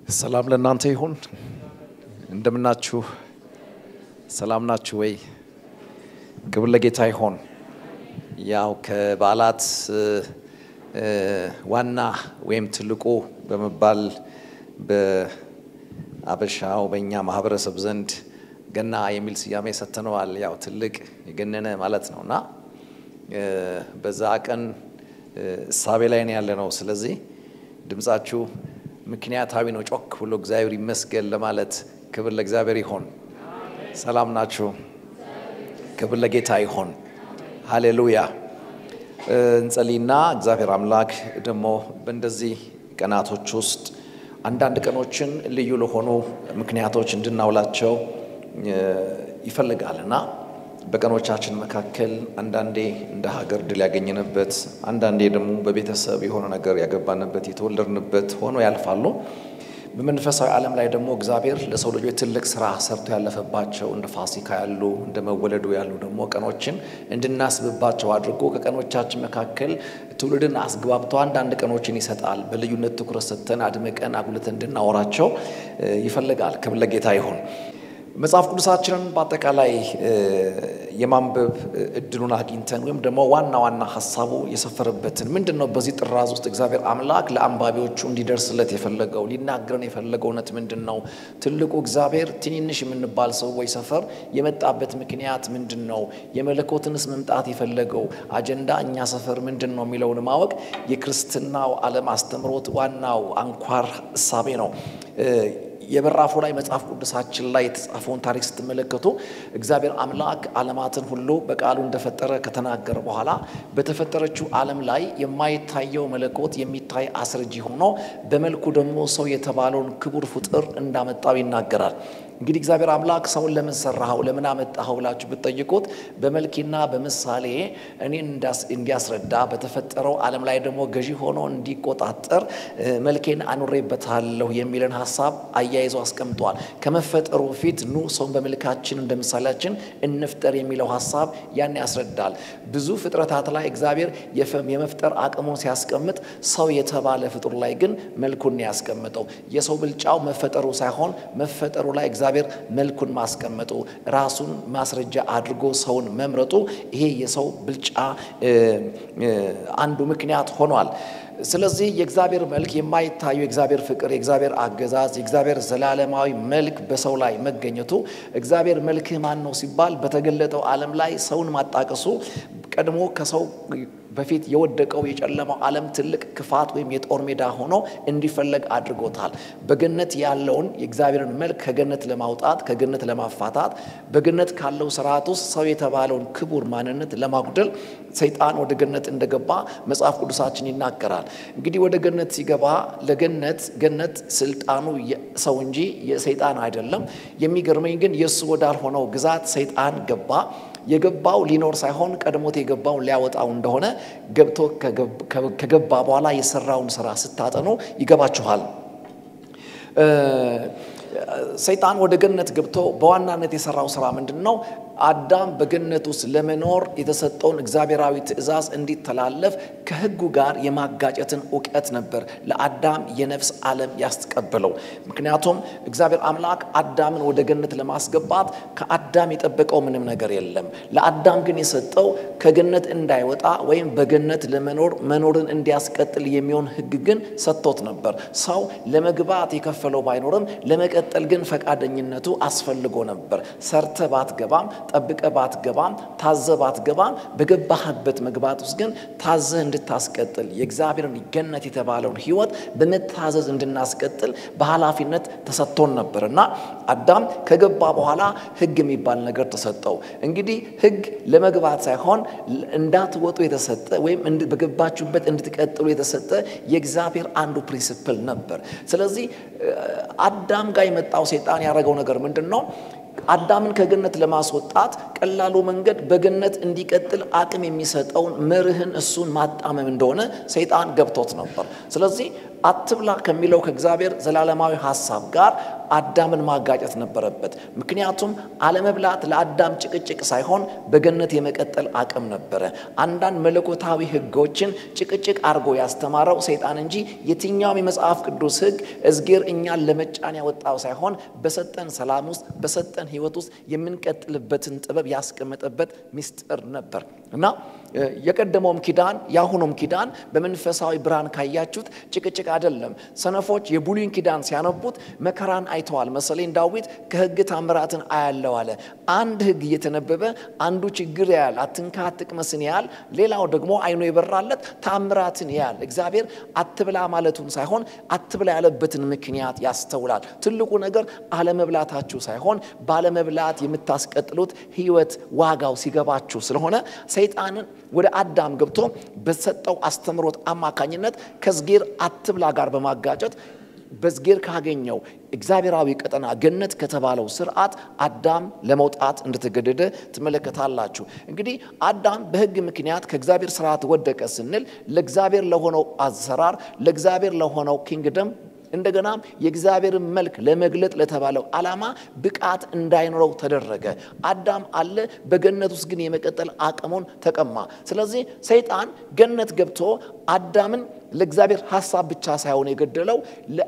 ሰላም ለእናንተ ይሁን። እንደምናችሁ ሰላም ናችሁ ወይ? ክብር ለጌታ ይሆን። ያው ከበዓላት ዋና ወይም ትልቁ በመባል በአበሻው በእኛ ማህበረሰብ ዘንድ ገና የሚል ስያሜ ሰጥተነዋል። ያው ትልቅ የገነነ ማለት ነው እና በዛ ቀን እሳቤ ላይ ነው ያለ ነው። ስለዚህ ድምፃችሁ ምክንያታዊ ነው። ጮክ ብሎ እግዚአብሔር ይመስገን ለማለት ክብር ለእግዚአብሔር ይሆን። ሰላም ናችሁ? ክብር ለጌታ ይሆን። ሃሌሉያ። እንጸልይና እግዚአብሔር አምላክ ደግሞ በእንደዚህ ቀናቶች ውስጥ አንዳንድ ቀኖችን ልዩ ለሆኑ ምክንያቶች እንድናውላቸው ይፈልጋልና በቀኖቻችን መካከል አንዳንዴ እንደ ሀገር ድል ያገኘንበት፣ አንዳንዴ ደግሞ በቤተሰብ የሆነ ነገር ያገባንበት የተወለድንበት ሆኖ ያልፋሉ። በመንፈሳዊ ዓለም ላይ ደግሞ እግዚአብሔር ለሰው ልጆች ትልቅ ስራ ሰርቶ ያለፈባቸው እንደ ፋሲካ ያሉ እንደ መወለዱ ያሉ ደግሞ ቀኖችን እንድናስብባቸው አድርጎ ከቀኖቻችን መካከል ትውልድን አስግባብቶ አንዳንድ ቀኖችን ይሰጣል። በልዩነት ትኩረት ሰጥተን አድምቀን አጉልተን እንድናወራቸው ይፈልጋል። ክብር ለጌታ ይሁን። መጽሐፍ ቅዱሳችንን በአጠቃላይ የማንበብ እድሉን አግኝተን ወይም ደግሞ ዋና ዋና ሀሳቡ የሰፈረበትን ምንድን ነው በዚህ ጥራዝ ውስጥ እግዚአብሔር አምላክ ለአንባቢዎቹ እንዲደርስለት የፈለገው ሊናገረን የፈለገው እውነት ምንድን ነው? ትልቁ እግዚአብሔር ትንንሽ የምንባል ሰዎች ሰፈር የመጣበት ምክንያት ምንድን ነው? የመለኮትንስ መምጣት የፈለገው አጀንዳ እኛ ሰፈር ምንድን ነው የሚለውን ማወቅ የክርስትናው ዓለም አስተምሮት ዋናው አንኳር እሳቤ ነው። የበራፉ ላይ መጽሐፍ ቅዱሳችን ላይ የተጻፈውን ታሪክ ስትመለከቱ እግዚአብሔር አምላክ ዓለማትን ሁሉ በቃሉ እንደፈጠረ ከተናገረ በኋላ በተፈጠረችው ዓለም ላይ የማይታየው መለኮት የሚታይ አስረጂ ሆኖ በመልኩ ደግሞ ሰው የተባለውን ክቡር ፍጡር እንዳመጣው ይናገራል። እንግዲህ እግዚአብሔር አምላክ ሰውን ለምን ሰራኸው ለምን አመጣኸው ብላችሁ ብትጠይቁት በመልኬና በምሳሌ እኔን እንዲያስረዳ በተፈጠረው ዓለም ላይ ደግሞ ገዢ ሆኖ እንዲቆጣጠር መልኬን አኑሬበታለሁ የሚልን ሀሳብ አያይዞ አስቀምጧል። ከመፈጠሩ በፊት ኑ ሰውን በመልካችን እንደ ምሳሌያችን እንፍጠር የሚለው ሀሳብ ያን ያስረዳል። ብዙ ፍጥረታት ላይ እግዚአብሔር የመፍጠር አቅሙን ሲያስቀምጥ ሰው የተባለ ፍጡር ላይ ግን መልኩን ያስቀምጠው የሰው ብልጫው መፈጠሩ ሳይሆን መፈጠሩ ላይ እግዚአብሔር መልኩን ማስቀመጡ ራሱን ማስረጃ አድርጎ ሰውን መምረጡ ይሄ የሰው ብልጫ አንዱ ምክንያት ሆኗል። ስለዚህ የእግዚአብሔር መልክ የማይታዩ የእግዚአብሔር ፍቅር፣ የእግዚአብሔር አገዛዝ፣ የእግዚአብሔር ዘላለማዊ መልክ በሰው ላይ መገኘቱ እግዚአብሔር መልክህ ማን ነው ሲባል በተገለጠው ዓለም ላይ ሰውን ማጣቀሱ ቀድሞ ከሰው በፊት የወደቀው የጨለማው ዓለም ትልቅ ክፋት ወይም የጦር ሜዳ ሆኖ እንዲፈለግ አድርጎታል። በገነት ያለውን የእግዚአብሔርን መልክ ከገነት ለማውጣት ከገነት ለማፋታት በገነት ካለው ስርዓት ውስጥ ሰው የተባለውን ክቡር ማንነት ለማጉደል ሰይጣን ወደ ገነት እንደገባ መጽሐፍ ቅዱሳችን ይናገራል። እንግዲህ ወደ ገነት ሲገባ ለገነት ገነት ስልጣኑ ሰው እንጂ የሰይጣን አይደለም። የሚገርመኝ ግን የእሱ ወዳልሆነው ግዛት ሰይጣን ገባ። የገባው ሊኖር ሳይሆን ቀድሞት የገባውን ሊያወጣው እንደሆነ ገብቶ ከገባ በኋላ የሰራውን ስራ ስታጠኑ ይገባችኋል። ሰይጣን ወደ ገነት ገብቶ በዋናነት የሰራው ስራ ምንድን ነው? አዳም በገነት ውስጥ ለመኖር የተሰጠውን እግዚአብሔራዊ ትእዛዝ እንዲተላለፍ ከሕጉ ጋር የማጋጨትን እውቀት ነበር ለአዳም የነፍስ ዓለም ያስቀበለው። ምክንያቱም እግዚአብሔር አምላክ አዳምን ወደ ገነት ለማስገባት ከአዳም የጠበቀው ምንም ነገር የለም። ለአዳም ግን የሰጠው ከገነት እንዳይወጣ ወይም በገነት ለመኖር መኖርን እንዲያስቀጥል የሚሆን ሕግ ግን ሰጥቶት ነበር። ሰው ለመግባት የከፈለው ባይኖርም ለመቀጠል ግን ፈቃደኝነቱ አስፈልጎ ነበር። ሰርተ ባትገባም ጠብቀ ባትገባም ታዘ ባትገባም በገባህበት መግባት ውስጥ ግን ታዘህ እንድታስቀጥል የእግዚአብሔርን ገነት የተባለውን ሕይወት በመታዘዝ እንድናስቀጥል በኃላፊነት ተሰጥቶን ነበር እና አዳም ከገባ በኋላ ሕግ የሚባል ነገር ተሰጠው። እንግዲህ ሕግ ለመግባት ሳይሆን እንዳትወጡ የተሰጠ ወይም በገባችሁበት እንድትቀጥሉ የተሰጠ የእግዚአብሔር አንዱ ፕሪንስፕል ነበር። ስለዚህ አዳም ጋር የመጣው ሴጣን ያደረገው ነገር ምንድን ነው? አዳምን ከገነት ለማስወጣት ቀላሉ መንገድ በገነት እንዲቀጥል አቅም የሚሰጠውን መርህን እሱን ማጣመም እንደሆነ ሰይጣን ገብቶት ነበር። ስለዚህ አትብላ ከሚለው ከእግዚአብሔር ዘላለማዊ ሐሳብ ጋር አዳምን ማጋጨት ነበረበት። ምክንያቱም አለመብላት ለአዳም ጭቅጭቅ ሳይሆን በገነት የመቀጠል አቅም ነበረ። አንዳንድ መለኮታዊ ሕጎችን ጭቅጭቅ አድርጎ ያስተማረው ሰይጣን እንጂ የትኛውም የመጽሐፍ ቅዱስ ሕግ እዝጌር እኛን ለመጫን ያወጣው ሳይሆን በሰጠን ሰላም ውስጥ በሰጠን ሕይወት ውስጥ የምንቀጥልበትን ጥበብ ያስቀመጠበት ምስጢር ነበር እና የቀደመውም ኪዳን የአሁኑም ኪዳን በመንፈሳዊ ብርሃን ካያችሁት ጭቅጭቅ አይደለም። ሰነፎች የብሉይን ኪዳን ሲያነቡት መከራን አይተዋል መሰለኝ ዳዊት ከሕግ ታምራትን አያለው አለ። አንድ ሕግ እየተነበበ አንዱ ችግር ያያል፣ አትንካ አትቅመስን ያያል። ሌላው ደግሞ አይኑ የበራለት ታምራትን ያያል። እግዚአብሔር አትብላ ማለቱን ሳይሆን አትብላ ያለበትን ምክንያት ያስተውላል። ትልቁ ነገር አለመብላታችሁ ሳይሆን ባለመብላት የምታስቀጥሉት ሕይወት ዋጋው ሲገባችሁ ስለሆነ ሰይጣንን ወደ አዳም ገብቶ በሰጠው አስተምሮት አማካኝነት ከዝጌር አትብላ ጋር በማጋጨት በዝጌር ካገኘው እግዚአብሔራዊ ቀጠና ገነት ከተባለው ስርዓት አዳም ለመውጣት እንደተገደደ ትመለከታላችሁ። እንግዲህ አዳም በሕግ ምክንያት ከእግዚአብሔር ስርዓት ወደቀ ስንል ለእግዚአብሔር ለሆነው አሰራር ለእግዚአብሔር ለሆነው ኪንግደም እንደገናም የእግዚአብሔርን መልክ ለመግለጥ ለተባለው ዓላማ ብቃት እንዳይኖረው ተደረገ። አዳም አለ፣ በገነት ውስጥ ግን የመቀጠል አቅሙን ተቀማ። ስለዚህ ሰይጣን ገነት ገብቶ አዳምን ለእግዚአብሔር ሀሳብ ብቻ ሳይሆን የገደለው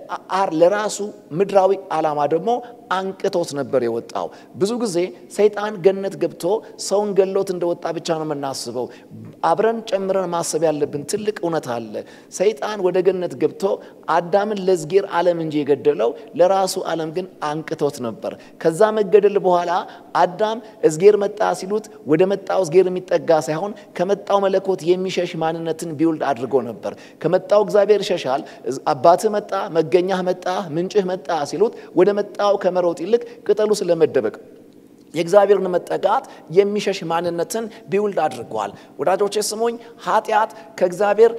ለራሱ ምድራዊ ዓላማ ደግሞ አንቅቶት ነበር የወጣው። ብዙ ጊዜ ሰይጣን ገነት ገብቶ ሰውን ገሎት እንደወጣ ብቻ ነው የምናስበው። አብረን ጨምረን ማሰብ ያለብን ትልቅ እውነት አለ። ሰይጣን ወደ ገነት ገብቶ አዳምን ለዝጌር ዓለም እንጂ የገደለው ለራሱ ዓለም ግን አንቅቶት ነበር። ከዛ መገደል በኋላ አዳም እዝጌር መጣ ሲሉት ወደ መጣው እዝጌር የሚጠጋ ሳይሆን ከመጣው መለኮት የሚሸሽ ማንነትን ቢውልድ አድርጎ ነበር። ከመጣው እግዚአብሔር ይሸሻል። አባትህ መጣ፣ መገኛህ መጣ፣ ምንጭህ መጣ ሲሉት ወደ መጣው ከመሮጥ ይልቅ ቅጠሉ ስለመደበቅ የእግዚአብሔርን መጠጋት የሚሸሽ ማንነትን ቢውልድ አድርጓል። ወዳጆቼ ስሙኝ፣ ኃጢአት ከእግዚአብሔር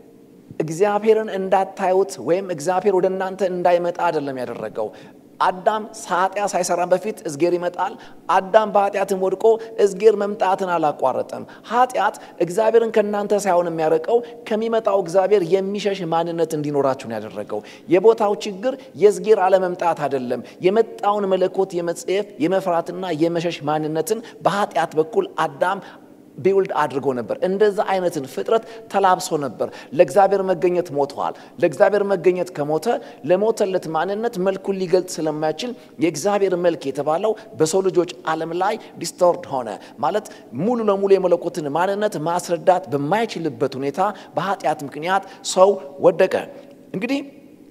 እግዚአብሔርን እንዳታዩት ወይም እግዚአብሔር ወደ እናንተ እንዳይመጣ አይደለም ያደረገው። አዳም ኃጢአት ሳይሰራ በፊት እዝጌር ይመጣል። አዳም በኃጢአትም ወድቆ እዝጌር መምጣትን አላቋረጠም። ኃጢአት እግዚአብሔርን ከእናንተ ሳይሆን የሚያረቀው ከሚመጣው እግዚአብሔር የሚሸሽ ማንነት እንዲኖራችሁ ነው ያደረገው። የቦታው ችግር የእዝጌር አለመምጣት አይደለም። የመጣውን መለኮት የመጽሔፍ የመፍራትና የመሸሽ ማንነትን በኃጢአት በኩል አዳም ቢውልድ አድርጎ ነበር። እንደዛ አይነትን ፍጥረት ተላብሶ ነበር። ለእግዚአብሔር መገኘት ሞተዋል። ለእግዚአብሔር መገኘት ከሞተ ለሞተለት ማንነት መልኩን ሊገልጽ ስለማይችል የእግዚአብሔር መልክ የተባለው በሰው ልጆች ዓለም ላይ ዲስቶርድ ሆነ ማለት ሙሉ ለሙሉ የመለኮትን ማንነት ማስረዳት በማይችልበት ሁኔታ በኃጢአት ምክንያት ሰው ወደቀ። እንግዲህ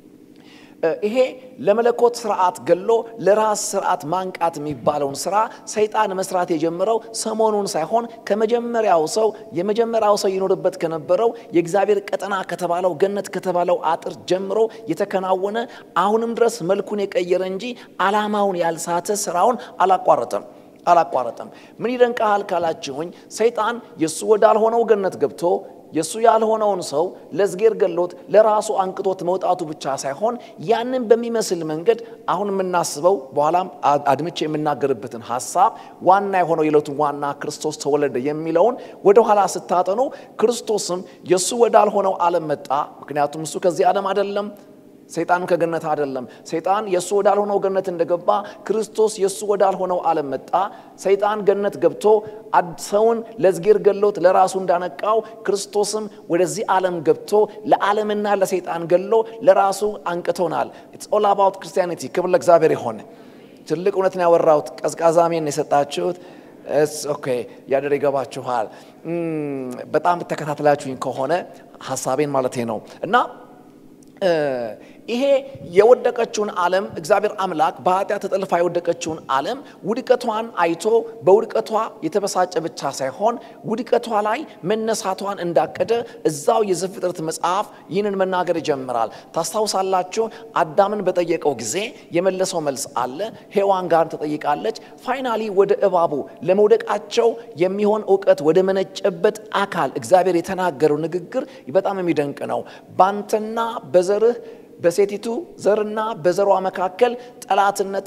ይሄ ለመለኮት ስርዓት ገሎ ለራስ ስርዓት ማንቃት የሚባለውን ስራ ሰይጣን መስራት የጀመረው ሰሞኑን ሳይሆን ከመጀመሪያው ሰው የመጀመሪያው ሰው ይኖርበት ከነበረው የእግዚአብሔር ቀጠና ከተባለው ገነት ከተባለው አጥር ጀምሮ የተከናወነ አሁንም ድረስ መልኩን የቀየረ እንጂ ዓላማውን ያልሳተ ስራውን አላቋረጠም አላቋረጠም። ምን ይደንቃል ካላችሁኝ ሰይጣን የእሱ ወዳልሆነው ገነት ገብቶ የእሱ ያልሆነውን ሰው ለዝጌር ገሎት ለራሱ አንቅቶት መውጣቱ ብቻ ሳይሆን ያንን በሚመስል መንገድ አሁን የምናስበው በኋላም አድምቼ የምናገርበትን ሀሳብ ዋና የሆነው የዕለቱን ዋና ክርስቶስ ተወለደ የሚለውን ወደኋላ ስታጠኑ ክርስቶስም የእሱ ወዳልሆነው ዓለም መጣ። ምክንያቱም እሱ ከዚህ ዓለም አይደለም። ሰይጣን ከገነት አይደለም። ሰይጣን የእሱ ወዳልሆነው ገነት እንደገባ ክርስቶስ የእሱ ወዳልሆነው ዓለም መጣ። ሰይጣን ገነት ገብቶ ሰውን ለዝጌር ገሎት ለራሱ እንዳነቃው ክርስቶስም ወደዚህ ዓለም ገብቶ ለዓለምና ለሰይጣን ገሎ ለራሱ አንቅቶናል። ኢትስ ኦል አባውት ክርስቲያኒቲ። ክብር ለእግዚአብሔር የሆነ ትልቅ እውነትን ያወራሁት ቀዝቃዛ ሜን የሰጣችሁት ኦኬ ያደር ይገባችኋል። በጣም ተከታትላችሁኝ ከሆነ ሀሳቤን ማለቴ ነው እና ይሄ የወደቀችውን ዓለም እግዚአብሔር አምላክ በኃጢአት ተጠልፋ የወደቀችውን ዓለም ውድቀቷን አይቶ በውድቀቷ የተበሳጨ ብቻ ሳይሆን ውድቀቷ ላይ መነሳቷን እንዳቀደ እዛው የዘፍጥረት መጽሐፍ ይህንን መናገር ይጀምራል። ታስታውሳላችሁ? አዳምን በጠየቀው ጊዜ የመለሰው መልስ አለ። ሔዋን ጋር ተጠይቃለች። ፋይናሊ ወደ እባቡ ለመውደቃቸው የሚሆን እውቀት ወደ መነጨበት አካል እግዚአብሔር የተናገረው ንግግር በጣም የሚደንቅ ነው። ባንተና በዘርህ በሴቲቱ ዘርና በዘሯ መካከል ጠላትነትን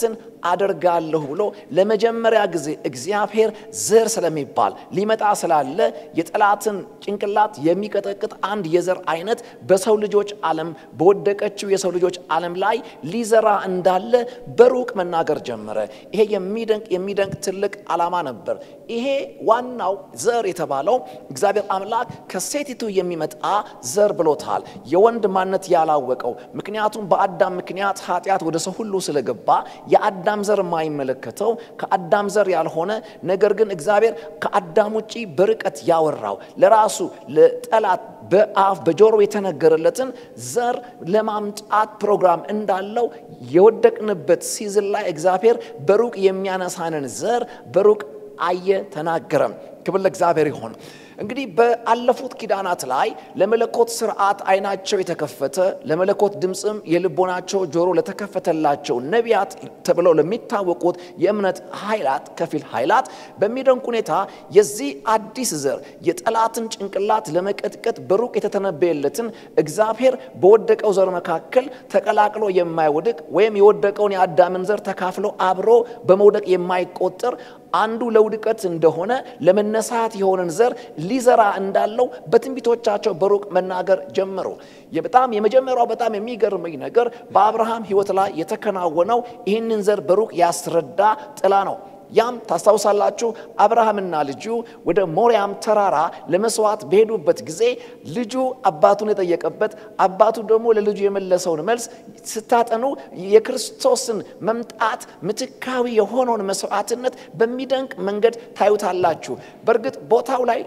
አደርጋለሁ ብሎ ለመጀመሪያ ጊዜ እግዚአብሔር ዘር ስለሚባል ሊመጣ ስላለ የጠላትን ጭንቅላት የሚቀጠቅጥ አንድ የዘር አይነት በሰው ልጆች ዓለም በወደቀችው የሰው ልጆች ዓለም ላይ ሊዘራ እንዳለ በሩቅ መናገር ጀመረ። ይሄ የሚደንቅ የሚደንቅ ትልቅ ዓላማ ነበር። ይሄ ዋናው ዘር የተባለው እግዚአብሔር አምላክ ከሴቲቱ የሚመጣ ዘር ብሎታል። የወንድ ማንነት ያላወቀው ምክንያቱም በአዳም ምክንያት ኃጢአት ወደ ሰው ሁሉ ስለገባ የአዳም ዘር የማይመለከተው ከአዳም ዘር ያልሆነ ነገር ግን እግዚአብሔር ከአዳም ውጪ በርቀት ያወራው ለራሱ ለጠላት በአፍ በጆሮ የተነገረለትን ዘር ለማምጣት ፕሮግራም እንዳለው የወደቅንበት ሲዝን ላይ እግዚአብሔር በሩቅ የሚያነሳንን ዘር በሩቅ አየ፣ ተናገረም። ክብር ለእግዚአብሔር ይሆን። እንግዲህ በአለፉት ኪዳናት ላይ ለመለኮት ስርዓት አይናቸው የተከፈተ ለመለኮት ድምፅም የልቦናቸው ጆሮ ለተከፈተላቸው ነቢያት ተብለው ለሚታወቁት የእምነት ኃይላት ከፊል ኃይላት በሚደንቅ ሁኔታ የዚህ አዲስ ዘር የጠላትን ጭንቅላት ለመቀጥቀጥ በሩቅ የተተነበየለትን እግዚአብሔር በወደቀው ዘር መካከል ተቀላቅሎ የማይወድቅ ወይም የወደቀውን የአዳምን ዘር ተካፍሎ አብሮ በመውደቅ የማይቆጠር አንዱ ለውድቀት እንደሆነ ለመነሳት የሆነን ዘር ሊዘራ እንዳለው በትንቢቶቻቸው በሩቅ መናገር ጀመሩ። በጣም የመጀመሪያው በጣም የሚገርመኝ ነገር በአብርሃም ሕይወት ላይ የተከናወነው ይህንን ዘር በሩቅ ያስረዳ ጥላ ነው። ያም ታስታውሳላችሁ፣ አብርሃምና ልጁ ወደ ሞሪያም ተራራ ለመስዋዕት በሄዱበት ጊዜ ልጁ አባቱን የጠየቀበት አባቱ ደግሞ ለልጁ የመለሰውን መልስ ስታጠኑ የክርስቶስን መምጣት ምትካዊ የሆነውን መስዋዕትነት በሚደንቅ መንገድ ታዩታላችሁ። በእርግጥ ቦታው ላይ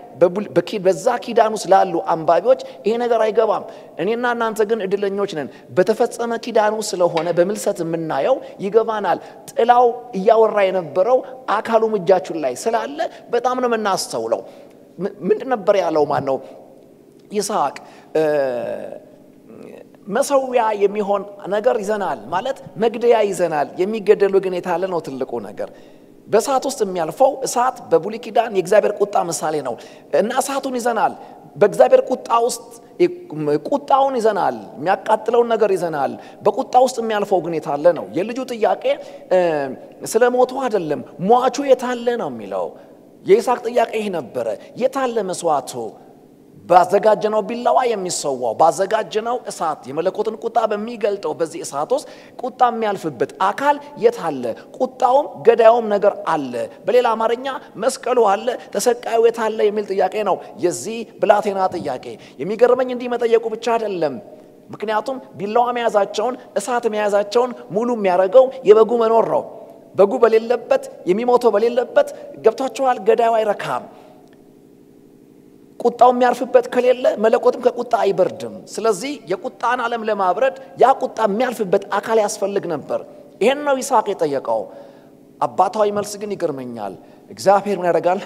በዛ ኪዳን ውስጥ ላሉ አንባቢዎች ይሄ ነገር አይገባም። እኔና እናንተ ግን እድለኞች ነን። በተፈጸመ ኪዳኑ ስለሆነ በምልሰት የምናየው ይገባናል። ጥላው እያወራ የነበረው አካሉም እጃችን ላይ ስላለ በጣም ነው የምናስተውለው። ምንድን ነበር ያለው? ማን ነው? ይስሐቅ መሰዊያ የሚሆን ነገር ይዘናል ማለት መግደያ ይዘናል። የሚገደሉ ግን የታለ ነው ትልቁ ነገር። በእሳት ውስጥ የሚያልፈው እሳት በብሉይ ኪዳን የእግዚአብሔር ቁጣ ምሳሌ ነው እና እሳቱን ይዘናል። በእግዚአብሔር ቁጣ ውስጥ ቁጣውን ይዘናል። የሚያቃጥለውን ነገር ይዘናል። በቁጣ ውስጥ የሚያልፈው ግን የታለ ነው። የልጁ ጥያቄ ስለ ሞቱ አይደለም፣ ሟቹ የታለ ነው የሚለው። የይስሐቅ ጥያቄ ይህ ነበረ። የታለ መስዋዕቱ? ባዘጋጀነው ቢላዋ የሚሰዋው ባዘጋጀነው እሳት የመለኮትን ቁጣ በሚገልጠው በዚህ እሳት ውስጥ ቁጣ የሚያልፍበት አካል የት አለ? ቁጣውም ገዳዩም ነገር አለ። በሌላ አማርኛ መስቀሉ አለ፣ ተሰቃዩ የት አለ የሚል ጥያቄ ነው የዚህ ብላቴና ጥያቄ። የሚገርመኝ እንዲህ መጠየቁ ብቻ አይደለም። ምክንያቱም ቢላዋ መያዛቸውን እሳት መያዛቸውን ሙሉ የሚያደርገው የበጉ መኖር ነው። በጉ በሌለበት የሚሞተው በሌለበት ገብቷቸዋል። ገዳዩ አይረካም። ቁጣው የሚያርፍበት ከሌለ መለኮትም ከቁጣ አይበርድም። ስለዚህ የቁጣን ዓለም ለማብረድ ያ ቁጣ የሚያልፍበት አካል ያስፈልግ ነበር። ይሄን ነው ይስሐቅ የጠየቀው። አባታዊ መልስ ግን ይገርመኛል። እግዚአብሔር ምን ያደርጋል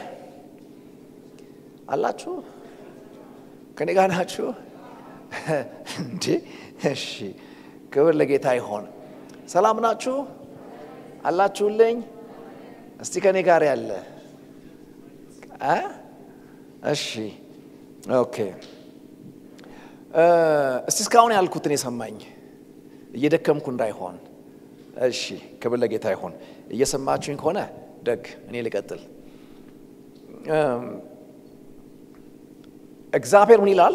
አላችሁ? ከኔ ጋር ናችሁ እንዴ? እሺ፣ ክብር ለጌታ ይሆን። ሰላም ናችሁ አላችሁልኝ? እስቲ ከኔ ጋር ያለ እሺ ኦኬ። እስቲ እስካሁን ያልኩትን የሰማኝ እየደከምኩ እንዳይሆን። እሺ ክብር ለጌታ ይሆን። እየሰማችሁኝ ከሆነ ደግ፣ እኔ ልቀጥል። እግዚአብሔር ምን ይላል?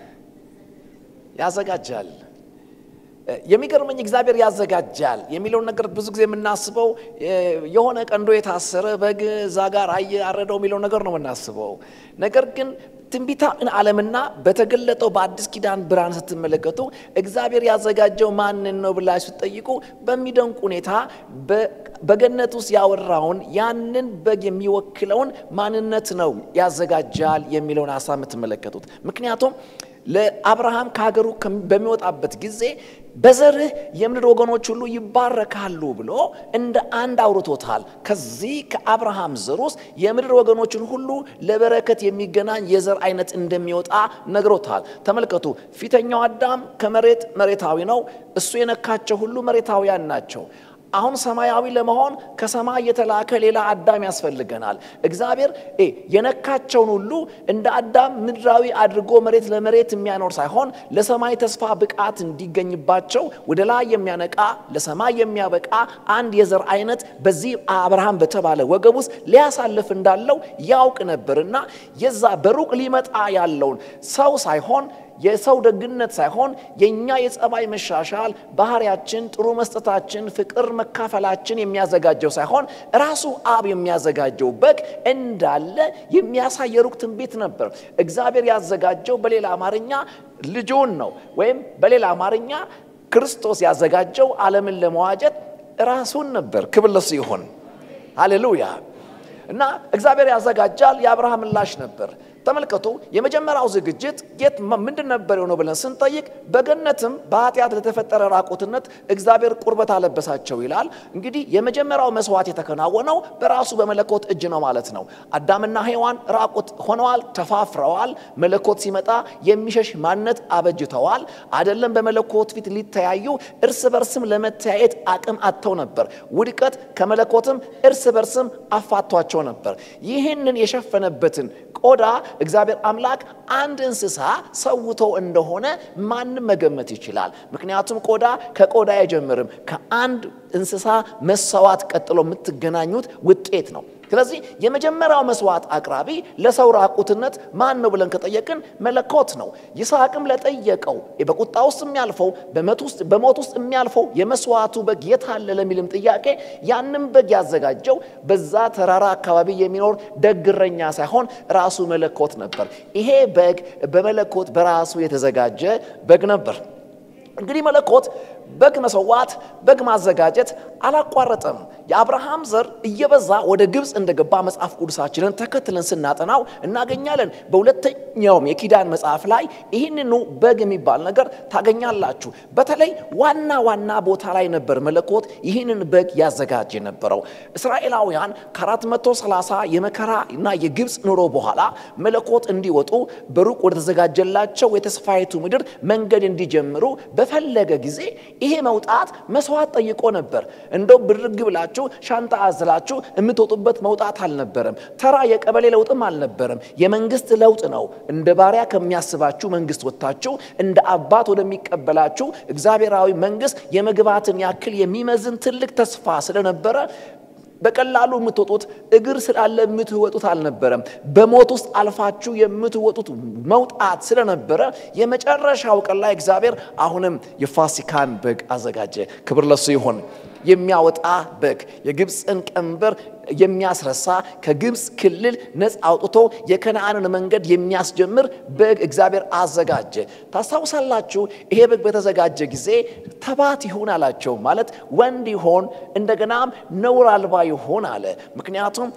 ያዘጋጃል። የሚገርመኝ እግዚአብሔር ያዘጋጃል የሚለውን ነገር ብዙ ጊዜ የምናስበው የሆነ ቀንዶ የታሰረ በግ እዛ ጋር አየ አረደው የሚለው ነገር ነው የምናስበው። ነገር ግን ትንቢታ ዓለምና በተገለጠው በአዲስ ኪዳን ብርሃን ስትመለከቱ እግዚአብሔር ያዘጋጀው ማንን ነው ብላችሁ ስትጠይቁ በሚደንቅ ሁኔታ በገነት ውስጥ ያወራውን ያንን በግ የሚወክለውን ማንነት ነው ያዘጋጃል የሚለውን ሀሳብ የምትመለከቱት ምክንያቱም ለአብርሃም ከሀገሩ በሚወጣበት ጊዜ በዘርህ የምድር ወገኖች ሁሉ ይባረካሉ ብሎ እንደ አንድ አውርቶታል። ከዚህ ከአብርሃም ዘር ውስጥ የምድር ወገኖችን ሁሉ ለበረከት የሚገናኝ የዘር አይነት እንደሚወጣ ነግሮታል። ተመልከቱ፣ ፊተኛው አዳም ከመሬት መሬታዊ ነው። እሱ የነካቸው ሁሉ መሬታውያን ናቸው። አሁን ሰማያዊ ለመሆን ከሰማይ የተላከ ሌላ አዳም ያስፈልገናል። እግዚአብሔር የነካቸውን ሁሉ እንደ አዳም ምድራዊ አድርጎ መሬት ለመሬት የሚያኖር ሳይሆን ለሰማይ ተስፋ ብቃት እንዲገኝባቸው ወደ ላይ የሚያነቃ ለሰማይ የሚያበቃ አንድ የዘር አይነት በዚህ አብርሃም በተባለ ወገብ ውስጥ ሊያሳልፍ እንዳለው ያውቅ ነበርና የዛ በሩቅ ሊመጣ ያለውን ሰው ሳይሆን የሰው ደግነት ሳይሆን የእኛ የጸባይ መሻሻል ባህሪያችን፣ ጥሩ መስጠታችን፣ ፍቅር መካፈላችን የሚያዘጋጀው ሳይሆን ራሱ አብ የሚያዘጋጀው በግ እንዳለ የሚያሳይ የሩቅ ትንቢት ነበር። እግዚአብሔር ያዘጋጀው በሌላ አማርኛ ልጁን ነው። ወይም በሌላ አማርኛ ክርስቶስ ያዘጋጀው ዓለምን ለመዋጀት ራሱን ነበር። ክብር ለሱ ይሁን። ሃሌሉያ። እና እግዚአብሔር ያዘጋጃል። የአብርሃም ምላሽ ነበር። ተመልከቱ። የመጀመሪያው ዝግጅት የት ምንድን ነበር የሆነው ብለን ስንጠይቅ በገነትም በኃጢአት ለተፈጠረ ራቁትነት እግዚአብሔር ቁርበት አለበሳቸው ይላል። እንግዲህ የመጀመሪያው መስዋዕት የተከናወነው በራሱ በመለኮት እጅ ነው ማለት ነው። አዳምና ሔዋን ራቁት ሆነዋል፣ ተፋፍረዋል። መለኮት ሲመጣ የሚሸሽ ማንነት አበጅተዋል። አይደለም በመለኮት ፊት ሊተያዩ እርስ በርስም ለመተያየት አቅም አጥተው ነበር። ውድቀት ከመለኮትም እርስ በርስም አፋቷቸው ነበር። ይህንን የሸፈነበትን ቆዳ እግዚአብሔር አምላክ አንድ እንስሳ ሰውቶ እንደሆነ ማንም መገመት ይችላል። ምክንያቱም ቆዳ ከቆዳ አይጀምርም። ከአንድ እንስሳ መሰዋት ቀጥሎ የምትገናኙት ውጤት ነው። ስለዚህ የመጀመሪያው መስዋዕት አቅራቢ ለሰው ራቁትነት ማን ነው ብለን ከጠየቅን መለኮት ነው። ይስሐቅም ለጠየቀው በቁጣ ውስጥ የሚያልፈው በሞት ውስጥ የሚያልፈው የመስዋዕቱ በግ የት አለ ለሚልም ጥያቄ ያንም በግ ያዘጋጀው በዛ ተራራ አካባቢ የሚኖር ደግ እረኛ ሳይሆን ራሱ መለኮት ነበር። ይሄ በግ በመለኮት በራሱ የተዘጋጀ በግ ነበር። እንግዲህ መለኮት በግ መሰዋት፣ በግ ማዘጋጀት አላቋረጠም። የአብርሃም ዘር እየበዛ ወደ ግብፅ እንደገባ መጽሐፍ ቅዱሳችንን ተከትለን ስናጠናው እናገኛለን። በሁለተኛውም የኪዳን መጽሐፍ ላይ ይህንኑ በግ የሚባል ነገር ታገኛላችሁ። በተለይ ዋና ዋና ቦታ ላይ ነበር መለኮት ይህንን በግ ያዘጋጅ የነበረው። እስራኤላውያን ከ430 የመከራ እና የግብፅ ኑሮ በኋላ መለኮት እንዲወጡ በሩቅ ወደ ተዘጋጀላቸው የተስፋይቱ ምድር መንገድ እንዲጀምሩ በፈለገ ጊዜ ይሄ መውጣት መስዋዕት ጠይቆ ነበር። እንደው ብድግ ብላችሁ ሻንጣ አዝላችሁ የምትወጡበት መውጣት አልነበረም። ተራ የቀበሌ ለውጥም አልነበረም። የመንግስት ለውጥ ነው። እንደ ባሪያ ከሚያስባችሁ መንግስት ወጥታችሁ እንደ አባት ወደሚቀበላችሁ እግዚአብሔራዊ መንግስት የመግባትን ያክል የሚመዝን ትልቅ ተስፋ ስለነበረ በቀላሉ የምትወጡት እግር ስላለ የምትወጡት አልነበረም። በሞት ውስጥ አልፋችሁ የምትወጡት መውጣት ስለነበረ የመጨረሻው ቀን ላይ እግዚአብሔር አሁንም የፋሲካን በግ አዘጋጀ። ክብር ለሱ ይሁን። የሚያወጣ በግ የግብፅን ቀንበር የሚያስረሳ ከግብፅ ክልል ነፃ አውጥቶ የከነአንን መንገድ የሚያስጀምር በግ እግዚአብሔር አዘጋጀ። ታስታውሳላችሁ? ይሄ በግ በተዘጋጀ ጊዜ ተባት ይሁን አላቸው። ማለት ወንድ ይሆን እንደገናም ነውር አልባ ይሆን አለ። ምክንያቱም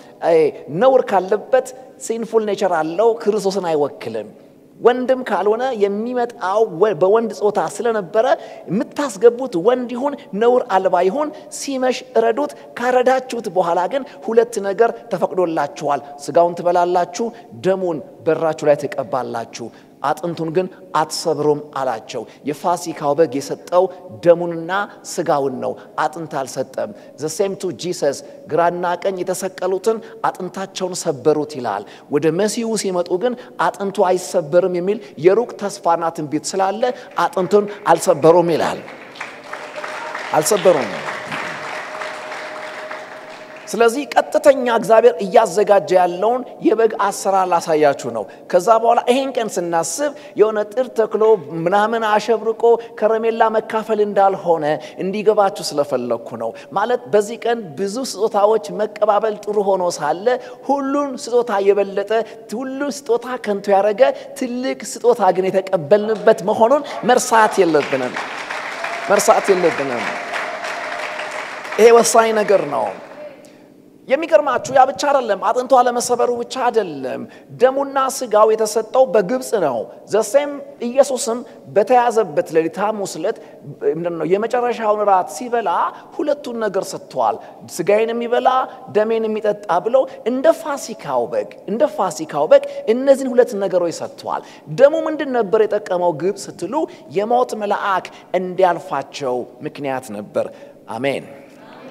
ነውር ካለበት ሲንፉል ኔቸር አለው፣ ክርስቶስን አይወክልም። ወንድም ካልሆነ የሚመጣው በወንድ ጾታ ስለነበረ የምታስገቡት ወንድ ይሁን ነውር አልባ ይሁን ሲመሽ እረዱት። ካረዳችሁት በኋላ ግን ሁለት ነገር ተፈቅዶላችኋል። ስጋውን ትበላላችሁ፣ ደሙን በራችሁ ላይ ትቀባላችሁ። አጥንቱን ግን አትሰብሩም አላቸው። የፋሲካው በግ የሰጠው ደሙንና ስጋውን ነው፣ አጥንት አልሰጠም። ዘሴም ቱ ጂሰስ ግራና ቀኝ የተሰቀሉትን አጥንታቸውን ሰበሩት ይላል። ወደ መሲሁ ሲመጡ ግን አጥንቱ አይሰበርም የሚል የሩቅ ተስፋና ትንቢት ስላለ አጥንቱን አልሰበሩም ይላል። አልሰበሩም። ስለዚህ ቀጥተኛ እግዚአብሔር እያዘጋጀ ያለውን የበግ አሰራር ላሳያችሁ ነው። ከዛ በኋላ ይሄን ቀን ስናስብ የሆነ ጥር ተክሎ ምናምን አሸብርቆ ከረሜላ መካፈል እንዳልሆነ እንዲገባችሁ ስለፈለግኩ ነው። ማለት በዚህ ቀን ብዙ ስጦታዎች መቀባበል ጥሩ ሆኖ ሳለ ሁሉን ስጦታ የበለጠ ሁሉ ስጦታ ከንቱ ያደረገ ትልቅ ስጦታ ግን የተቀበልንበት መሆኑን መርሳት የለብንም መርሳት የለብንም። ይሄ ወሳኝ ነገር ነው። የሚገርማችሁ ያ ብቻ አይደለም። አጥንቷ ለመሰበሩ ብቻ አይደለም። ደሙና ስጋው የተሰጠው በግብፅ ነው። ዘሴም ኢየሱስም በተያዘበት ሌሊት ሐሙስ ዕለት ነው የመጨረሻውን ራት ሲበላ ሁለቱን ነገር ሰጥቷል። ስጋዬን የሚበላ ደሜን የሚጠጣ ብለው እንደ ፋሲካው በግ እንደ ፋሲካው በግ እነዚህን ሁለት ነገሮች ሰጥቷል። ደሙ ምንድን ነበር የጠቀመው ግብፅ ስትሉ የሞት መልአክ እንዲያልፋቸው ምክንያት ነበር። አሜን።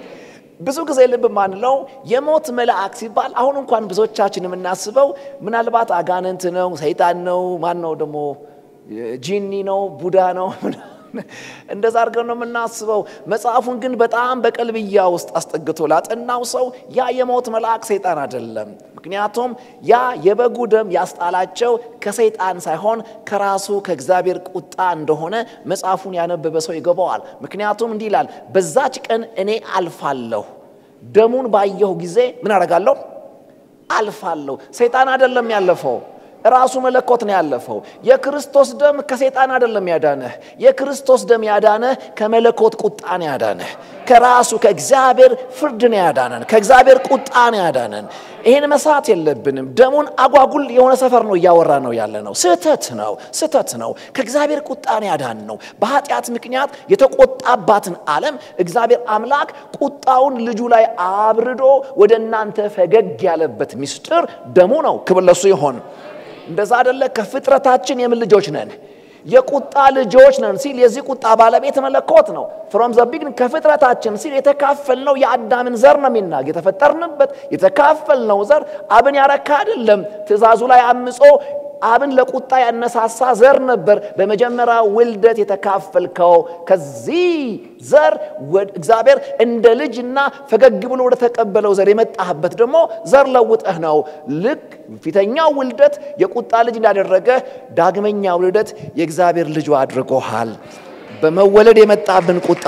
ብዙ ጊዜ ልብ ማንለው የሞት መልአክ ሲባል አሁን እንኳን ብዙዎቻችን የምናስበው ምናልባት አጋንንት ነው፣ ሰይጣን ነው፣ ማን ነው ደግሞ ጂኒ ነው፣ ቡዳ ነው እንደዛ አድርገን ነው የምናስበው። መጽሐፉን ግን በጣም በቀልብያ ውስጥ አስጠግቶ ላጠናው ሰው ያ የሞት መልአክ ሰይጣን አይደለም። ምክንያቱም ያ የበጉ ደም ያስጣላቸው ከሰይጣን ሳይሆን ከራሱ ከእግዚአብሔር ቁጣ እንደሆነ መጽሐፉን ያነበበ ሰው ይገባዋል። ምክንያቱም እንዲህ ይላል፣ በዛች ቀን እኔ አልፋለሁ፣ ደሙን ባየሁ ጊዜ ምን አደርጋለሁ? አልፋለሁ። ሰይጣን አይደለም ያለፈው ራሱ መለኮት ነው ያለፈው። የክርስቶስ ደም ከሰይጣን አይደለም ያዳነህ። የክርስቶስ ደም ያዳነህ ከመለኮት ቁጣ ነው ያዳነህ። ከራሱ ከእግዚአብሔር ፍርድ ነው ያዳነን። ከእግዚአብሔር ቁጣ ነው ያዳነን። ይህን መሳት የለብንም። ደሙን አጓጉል የሆነ ሰፈር ነው እያወራ ነው ያለ ነው። ስህተት ነው፣ ስህተት ነው። ከእግዚአብሔር ቁጣ ነው ያዳን ነው። በኃጢአት ምክንያት የተቆጣባትን ዓለም እግዚአብሔር አምላክ ቁጣውን ልጁ ላይ አብርዶ ወደ እናንተ ፈገግ ያለበት ምስጢር ደሙ ነው። ክብር ለሱ ይሆን። እንደዛ አደለ? ከፍጥረታችን የምን ልጆች ነን? የቁጣ ልጆች ነን ሲል የዚህ ቁጣ ባለቤት መለኮት ነው። ፍሮም ዘ ቢግን ከፍጥረታችን ሲል የተካፈልነው የአዳምን ዘር ነው የሚናግ የተፈጠርንበት የተካፈልነው ዘር አብን ያረካ አይደለም። ትእዛዙ ላይ አምጾ አብን ለቁጣ ያነሳሳ ዘር ነበር። በመጀመሪያ ውልደት የተካፈልከው ከዚህ ዘር እግዚአብሔር እንደ ልጅና ፈገግ ብሎ ወደ ተቀበለው ዘር የመጣህበት ደግሞ ዘር ለውጠህ ነው። ልክ ፊተኛው ውልደት የቁጣ ልጅ እንዳደረገ ዳግመኛ ውልደት የእግዚአብሔር ልጁ አድርጎሃል። በመወለድ የመጣብን ቁጣ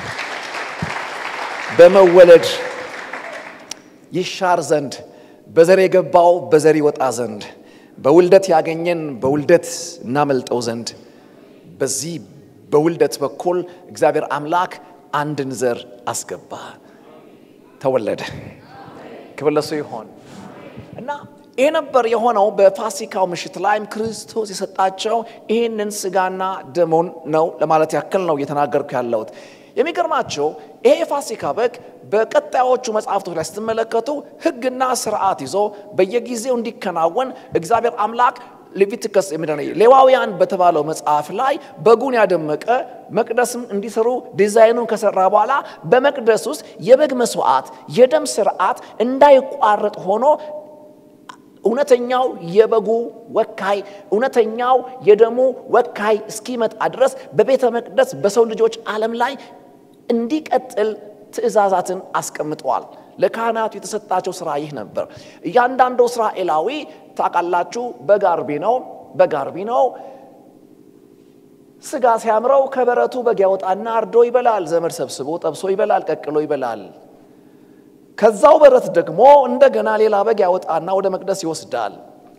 በመወለድ ይሻር ዘንድ በዘር የገባው በዘር ይወጣ ዘንድ በውልደት ያገኘን በውልደት እናመልጠው ዘንድ በዚህ በውልደት በኩል እግዚአብሔር አምላክ አንድን ዘር አስገባ፣ ተወለደ። ክብር ለሱ ይሆን እና ይህ ነበር የሆነው። በፋሲካው ምሽት ላይም ክርስቶስ የሰጣቸው ይህንን ስጋና ደሙን ነው ለማለት ያክል ነው እየተናገርኩ ያለሁት። የሚገርማቸው ይሄ የፋሲካ በግ በቀጣዮቹ መጽሐፍቶች ላይ ስትመለከቱ ሕግና ስርዓት ይዞ በየጊዜው እንዲከናወን እግዚአብሔር አምላክ ሌቪቲከስ ሌዋውያን በተባለው መጽሐፍ ላይ በጉን ያደመቀ መቅደስም እንዲሰሩ ዲዛይኑን ከሰራ በኋላ በመቅደስ ውስጥ የበግ መስዋዕት፣ የደም ስርዓት እንዳይቋረጥ ሆኖ እውነተኛው የበጉ ወካይ እውነተኛው የደሙ ወካይ እስኪመጣ ድረስ በቤተ መቅደስ በሰው ልጆች ዓለም ላይ እንዲቀጥል ትእዛዛትን አስቀምጠዋል። ለካህናቱ የተሰጣቸው ስራ ይህ ነበር። እያንዳንዱ እስራኤላዊ ታውቃላችሁ፣ በግ አርቢ ነው። በግ አርቢ ነው። ስጋ ሲያምረው ከበረቱ በግ ያወጣና አርዶ ይበላል። ዘመድ ሰብስቦ ጠብሶ ይበላል፣ ቀቅሎ ይበላል። ከዛው በረት ደግሞ እንደገና ሌላ በግ ያወጣና ወደ መቅደስ ይወስዳል።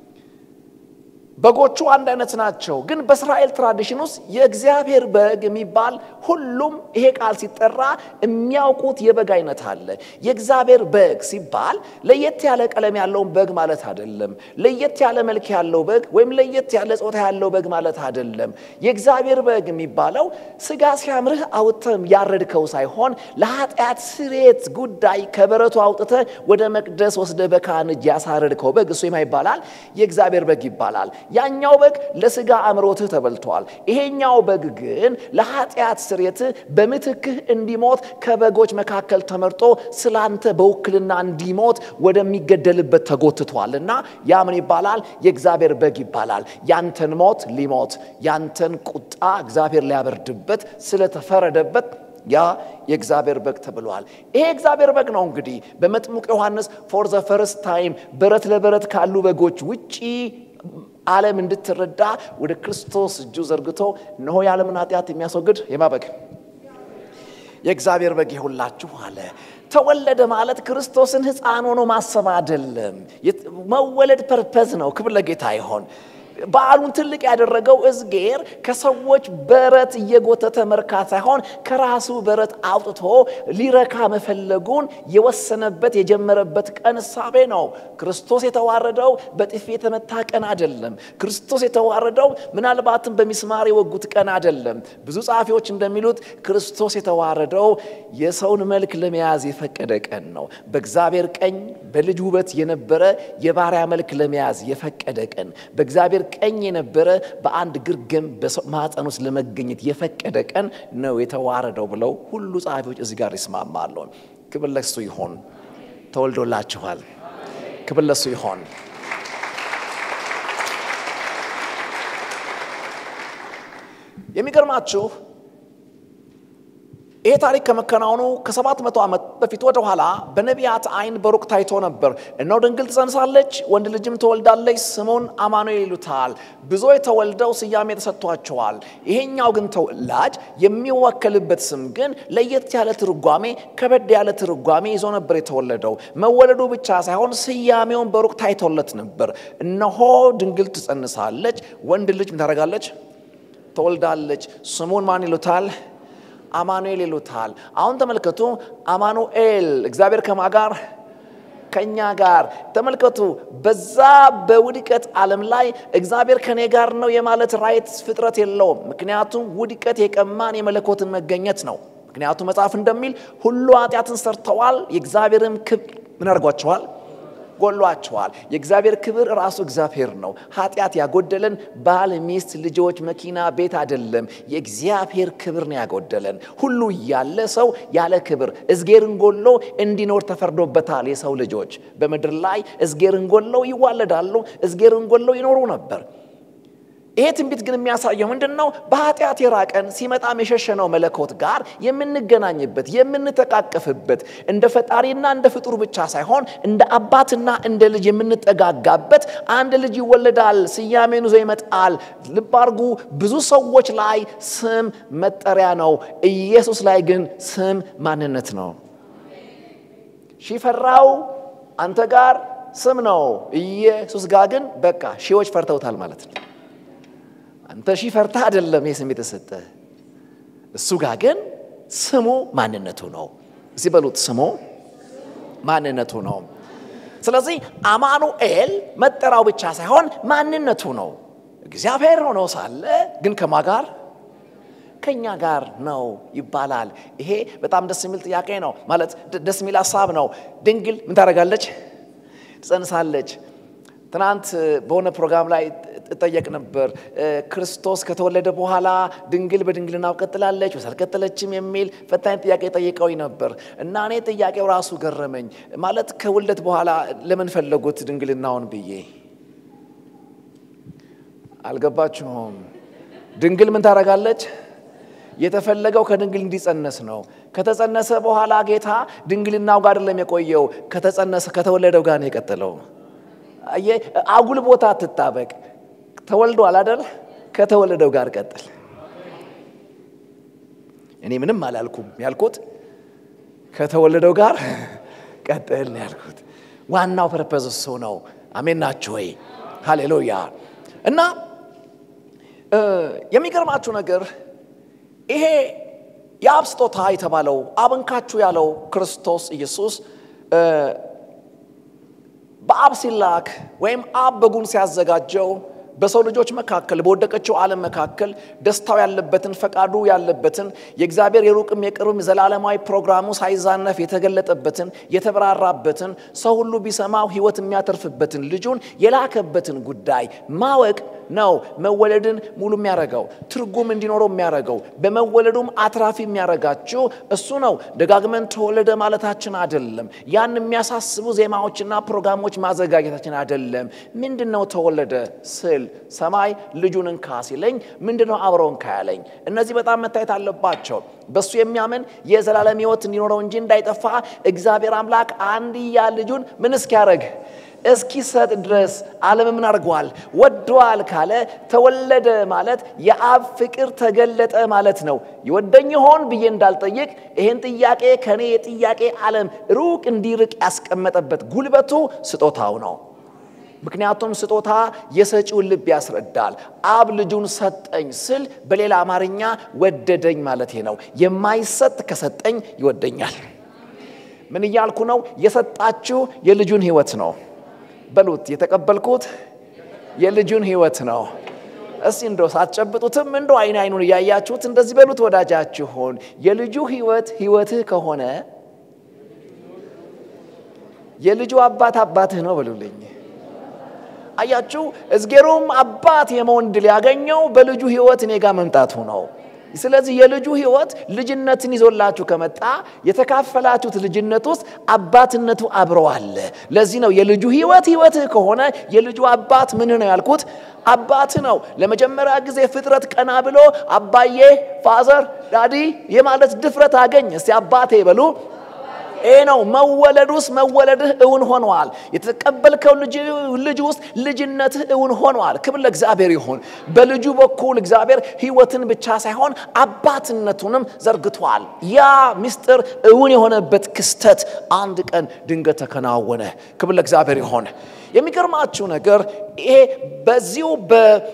በጎቹ አንድ አይነት ናቸው። ግን በእስራኤል ትራዲሽን ውስጥ የእግዚአብሔር በግ የሚባል ሁሉም ይሄ ቃል ሲጠራ የሚያውቁት የበግ አይነት አለ። የእግዚአብሔር በግ ሲባል ለየት ያለ ቀለም ያለውን በግ ማለት አይደለም። ለየት ያለ መልክ ያለው በግ ወይም ለየት ያለ ጾታ ያለው በግ ማለት አይደለም። የእግዚአብሔር በግ የሚባለው ስጋ ሲያምርህ አውጥተህ ያረድከው ሳይሆን ለኃጢአት ስሬት ጉዳይ ከበረቱ አውጥተህ ወደ መቅደስ ወስደህ በካህን እጅ ያሳረድከው በግ እሱ የማ ይባላል? የእግዚአብሔር በግ ይባላል። ያኛው በግ ለስጋ አምሮትህ ተበልቷል። ይሄኛው በግ ግን ለኃጢአት ስርየትህ በምትክህ እንዲሞት ከበጎች መካከል ተመርጦ ስላንተ በውክልና እንዲሞት ወደሚገደልበት ተጎትቷል እና ያ ምን ይባላል? የእግዚአብሔር በግ ይባላል። ያንተን ሞት ሊሞት ያንተን ቁጣ እግዚአብሔር ሊያበርድበት ስለተፈረደበት ያ የእግዚአብሔር በግ ተብሏል። ይሄ እግዚአብሔር በግ ነው እንግዲህ በመጥምቅ ዮሐንስ ፎር ዘ ፈርስት ታይም በረት ለበረት ካሉ በጎች ውጪ ዓለም እንድትረዳ ወደ ክርስቶስ እጁ ዘርግቶ እነሆ የዓለምን ኃጢአት የሚያስወግድ የማበግ የእግዚአብሔር በግ ይሁላችሁ አለ። ተወለደ ማለት ክርስቶስን ሕፃን ሆኖ ማሰብ አይደለም። መወለድ ፐርፐዝ ነው። ክብር ለጌታ ይሆን። በዓሉን ትልቅ ያደረገው እዝጌር ከሰዎች በረት እየጎተተ መርካት ሳይሆን ከራሱ በረት አውጥቶ ሊረካ መፈለጉን የወሰነበት የጀመረበት ቀን እሳቤ ነው። ክርስቶስ የተዋረደው በጥፊ የተመታ ቀን አይደለም። ክርስቶስ የተዋረደው ምናልባትም በሚስማር የወጉት ቀን አይደለም። ብዙ ጸሐፊዎች እንደሚሉት ክርስቶስ የተዋረደው የሰውን መልክ ለመያዝ የፈቀደ ቀን ነው። በእግዚአብሔር ቀኝ በልጅ ውበት የነበረ የባሪያ መልክ ለመያዝ የፈቀደ ቀን በእግዚአብሔር ቀኝ የነበረ በአንድ ግርግም ማኅፀን ውስጥ ለመገኘት የፈቀደ ቀን ነው የተዋረደው ብለው ሁሉ ጸሐፊዎች እዚህ ጋር ይስማማሉ። ክብር ለሱ ይሆን። ተወልዶላችኋል። ክብር ለሱ ይሆን። የሚገርማችሁ ይሄ ታሪክ ከመከናወኑ ከሰባት መቶ ዓመት በፊት ወደ ኋላ በነቢያት ዓይን በሩቅ ታይቶ ነበር። እነሆ ድንግል ትጸንሳለች፣ ወንድ ልጅም ትወልዳለች፣ ስሙን አማኑኤል ይሉታል። ብዙዎች ተወልደው ስያሜ ተሰጥቷቸዋል። ይሄኛው ግን ተወላጅ የሚወከልበት ስም ግን ለየት ያለ ትርጓሜ፣ ከበድ ያለ ትርጓሜ ይዞ ነበር የተወለደው። መወለዱ ብቻ ሳይሆን ስያሜውን በሩቅ ታይቶለት ነበር። እነሆ ድንግል ትጸንሳለች፣ ወንድ ልጅ ምን ታደርጋለች? ትወልዳለች። ስሙን ማን ይሉታል? አማኑኤል ይሉታል። አሁን ተመልከቱ፣ አማኑኤል እግዚአብሔር ከማ ጋር ከኛ ጋር ተመልከቱ። በዛ በውድቀት ዓለም ላይ እግዚአብሔር ከኔ ጋር ነው የማለት ራይት ፍጥረት የለውም። ምክንያቱም ውድቀት የቀማን የመለኮትን መገኘት ነው። ምክንያቱም መጽሐፍ እንደሚል ሁሉ ኃጢአትን ሰርተዋል፣ የእግዚአብሔርም ክብር ምን አድርጓቸዋል ጎሏቸዋል። የእግዚአብሔር ክብር ራሱ እግዚአብሔር ነው። ኃጢአት ያጎደለን ባል፣ ሚስት፣ ልጆች፣ መኪና፣ ቤት አይደለም። የእግዚአብሔር ክብር ነው ያጎደለን። ሁሉ ያለ ሰው ያለ ክብር እዝጌርን ጎሎ እንዲኖር ተፈርዶበታል። የሰው ልጆች በምድር ላይ እዝጌርን ጎለው ይዋለዳሉ፣ እዝጌርን ጎለው ይኖሩ ነበር። ይሄ ትንቢት ግን የሚያሳየው ምንድን ነው? በኃጢአት የራቀን ሲመጣም የሸሸነው መለኮት ጋር የምንገናኝበት የምንተቃቀፍበት እንደ ፈጣሪና እንደ ፍጡር ብቻ ሳይሆን እንደ አባትና እንደ ልጅ የምንጠጋጋበት አንድ ልጅ ይወለዳል፣ ስያሜን ይዞ ይመጣል። ልብ አድርጉ፣ ብዙ ሰዎች ላይ ስም መጠሪያ ነው። ኢየሱስ ላይ ግን ስም ማንነት ነው። ሺፈራው አንተ ጋር ስም ነው። ኢየሱስ ጋር ግን በቃ ሺዎች ፈርተውታል ማለት ነው። አንተ ሺህ ፈርታ አይደለም ይህ ስም የተሰጠ እሱ ጋር ግን ስሙ ማንነቱ ነው። እዚህ በሉት ስሙ ማንነቱ ነው። ስለዚህ አማኑኤል መጠራው ብቻ ሳይሆን ማንነቱ ነው። እግዚአብሔር ሆኖ ሳለ ግን ከማ ጋር ከኛ ጋር ነው ይባላል። ይሄ በጣም ደስ የሚል ጥያቄ ነው፣ ማለት ደስ የሚል ሀሳብ ነው። ድንግል ምን ታደርጋለች? ትጸንሳለች። ትናንት በሆነ ፕሮግራም ላይ እጠየቅ ነበር። ክርስቶስ ከተወለደ በኋላ ድንግል በድንግልናው ቀጥላለች ወይስ አልቀጠለችም የሚል ፈታኝ ጥያቄ ጠይቀውኝ ነበር እና እኔ ጥያቄው ራሱ ገረመኝ። ማለት ከውልደት በኋላ ለምን ፈለጉት ድንግልናውን ብዬ አልገባችሁም? ድንግል ምን ታደርጋለች? የተፈለገው ከድንግል እንዲጸነስ ነው። ከተጸነሰ በኋላ ጌታ ድንግልናው ጋር አይደለም የቆየው፣ ከተጸነሰ ከተወለደው ጋር ነው የቀጠለው። አጉል ቦታ አትጣበቅ። ተወልዷል አይደል? ከተወለደው ጋር ቀጥል። እኔ ምንም አላልኩም ያልኩት ከተወለደው ጋር ቀጥል ነው ያልኩት። ዋናው ፐርፐዝ እሱ ነው። አሜን ናችሁ ወይ? ሃሌሉያ። እና የሚገርማችሁ ነገር ይሄ የአብ ስጦታ የተባለው አብንካችሁ ያለው ክርስቶስ ኢየሱስ በአብ ሲላክ ወይም አብ በጉን ሲያዘጋጀው በሰው ልጆች መካከል በወደቀችው ዓለም መካከል ደስታው ያለበትን ፈቃዱ ያለበትን የእግዚአብሔር የሩቅም የቅርብም ዘላለማዊ ፕሮግራሙ ሳይዛነፍ የተገለጠበትን የተብራራበትን ሰው ሁሉ ቢሰማው ሕይወት የሚያተርፍበትን ልጁን የላከበትን ጉዳይ ማወቅ ነው መወለድን ሙሉ የሚያደርገው ትርጉም እንዲኖረው የሚያደርገው በመወለዱም አትራፊ የሚያደርጋችሁ እሱ ነው። ደጋግመን ተወለደ ማለታችን አይደለም። ያን የሚያሳስቡ ዜማዎችና ፕሮግራሞች ማዘጋጀታችን አይደለም። ምንድን ነው ተወለደ ስል ሰማይ ልጁን እንካ ሲለኝ ምንድን ነው አብረው እንካ ያለኝ? እነዚህ በጣም መታየት አለባቸው። በእሱ የሚያምን የዘላለም ሕይወት እንዲኖረው እንጂ እንዳይጠፋ እግዚአብሔር አምላክ አንድያ ልጁን ምን እስኪያደርግ እስኪሰጥ ድረስ ዓለም ምን አድርገዋል? ወደዋል ካለ ተወለደ ማለት የአብ ፍቅር ተገለጠ ማለት ነው። ይወደኝ ይሆን ብዬ እንዳልጠይቅ ይህን ጥያቄ ከእኔ የጥያቄ ዓለም ሩቅ እንዲርቅ ያስቀመጠበት ጉልበቱ ስጦታው ነው። ምክንያቱም ስጦታ የሰጪውን ልብ ያስረዳል። አብ ልጁን ሰጠኝ ስል በሌላ አማርኛ ወደደኝ ማለቴ ነው። የማይሰጥ ከሰጠኝ ይወደኛል። ምን እያልኩ ነው? የሰጣችሁ የልጁን ሕይወት ነው በሉት። የተቀበልኩት የልጁን ሕይወት ነው። እስቲ እንዶ ሳትጨብጡትም እንዶ አይን አይኑን እያያችሁት እንደዚህ በሉት። ወዳጃችሁን የልጁ ሕይወት ሕይወትህ ከሆነ የልጁ አባት አባትህ ነው በሉልኝ። አያችሁ፣ እዝጌሩም አባት የመሆን ድል ያገኘው በልጁ ሕይወት እኔ ጋር መምጣቱ ነው። ስለዚህ የልጁ ሕይወት ልጅነትን ይዞላችሁ ከመጣ የተካፈላችሁት ልጅነት ውስጥ አባትነቱ አብሮ አለ። ለዚህ ነው የልጁ ሕይወት ሕይወትህ ከሆነ የልጁ አባት ምን ነው ያልኩት? አባት ነው። ለመጀመሪያ ጊዜ ፍጥረት ቀና ብሎ አባዬ ፋዘር ዳዲ የማለት ድፍረት አገኝ። እስቲ አባቴ በሉ። ይሄ ነው መወለድ ውስጥ መወለድህ እውን ሆኗል። የተቀበልከው ልጅ ውስጥ ልጅነትህ እውን ሆኗል። ክብር ለእግዚአብሔር ይሁን። በልጁ በኩል እግዚአብሔር ሕይወትን ብቻ ሳይሆን አባትነቱንም ዘርግቷል። ያ ምስጢር እውን የሆነበት ክስተት አንድ ቀን ድንገት ተከናወነ። ክብር ለእግዚአብሔር ይሁን። የሚገርማችሁ ነገር ይሄ በዚሁ በ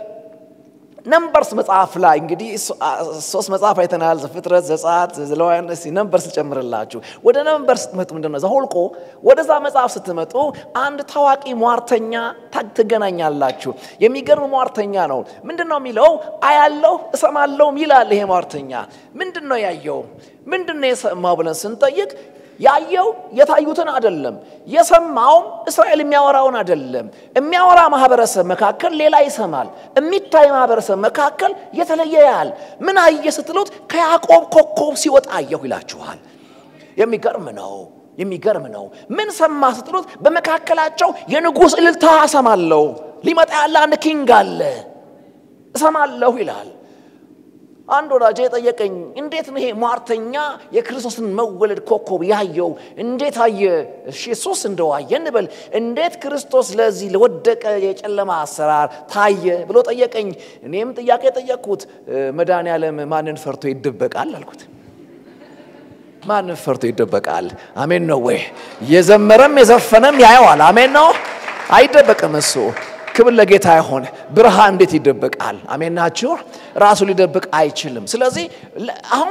ነምበርስ መጽሐፍ ላይ እንግዲህ ሶስት መጽሐፍ አይተናል። ዘፍጥረት፣ ዘጸአት፣ ዘሌዋውያን። እስኪ ነምበርስ ልጨምርላችሁ። ወደ ነምበርስ ስትመጡ ምንድን ነው ዘኍልቍ፣ ወደዛ መጽሐፍ ስትመጡ አንድ ታዋቂ ሟርተኛ ትገናኛላችሁ። የሚገርም ሟርተኛ ነው። ምንድን ነው የሚለው? አያለሁ እሰማለሁም ይላል። ይሄ ሟርተኛ ምንድን ነው ያየው? ምንድን ነው የሰማው ብለን ስንጠይቅ ያየው የታዩትን አይደለም፣ የሰማውም እስራኤል የሚያወራውን አይደለም። የሚያወራ ማህበረሰብ መካከል ሌላ ይሰማል፣ የሚታይ ማህበረሰብ መካከል የተለየ ያህል። ምን አየ ስትሉት ከያዕቆብ ኮከብ ሲወጣ አየሁ ይላችኋል። የሚገርም ነው፣ የሚገርም ነው። ምን ሰማ ስትሉት በመካከላቸው የንጉሥ እልልታ እሰማለሁ፣ ሊመጣ ያለ አንድ ኪንግ አለ እሰማለሁ ይላል። አንድ ወዳጄ የጠየቀኝ እንዴት ነው ይሄ ሟርተኛ የክርስቶስን መወለድ ኮከብ ያየው? እንዴት አየ? እሺ እሱስ እንደው አየ እንበል። እንዴት ክርስቶስ ለዚህ ለወደቀ የጨለማ አሰራር ታየ ብሎ ጠየቀኝ። እኔም ጥያቄ ጠየቅኩት። መድኃኔ ዓለም ማንን ፈርቶ ይደበቃል አልኩት። ማንን ፈርቶ ይደበቃል? አሜን ነው ወይ? የዘመረም የዘፈነም ያየዋል። አሜን ነው። አይደበቅም እሱ ክብር ለጌታ ይሆን። ብርሃን እንዴት ይደበቃል? አሜን ናችሁ። ራሱ ሊደብቅ አይችልም። ስለዚህ አሁን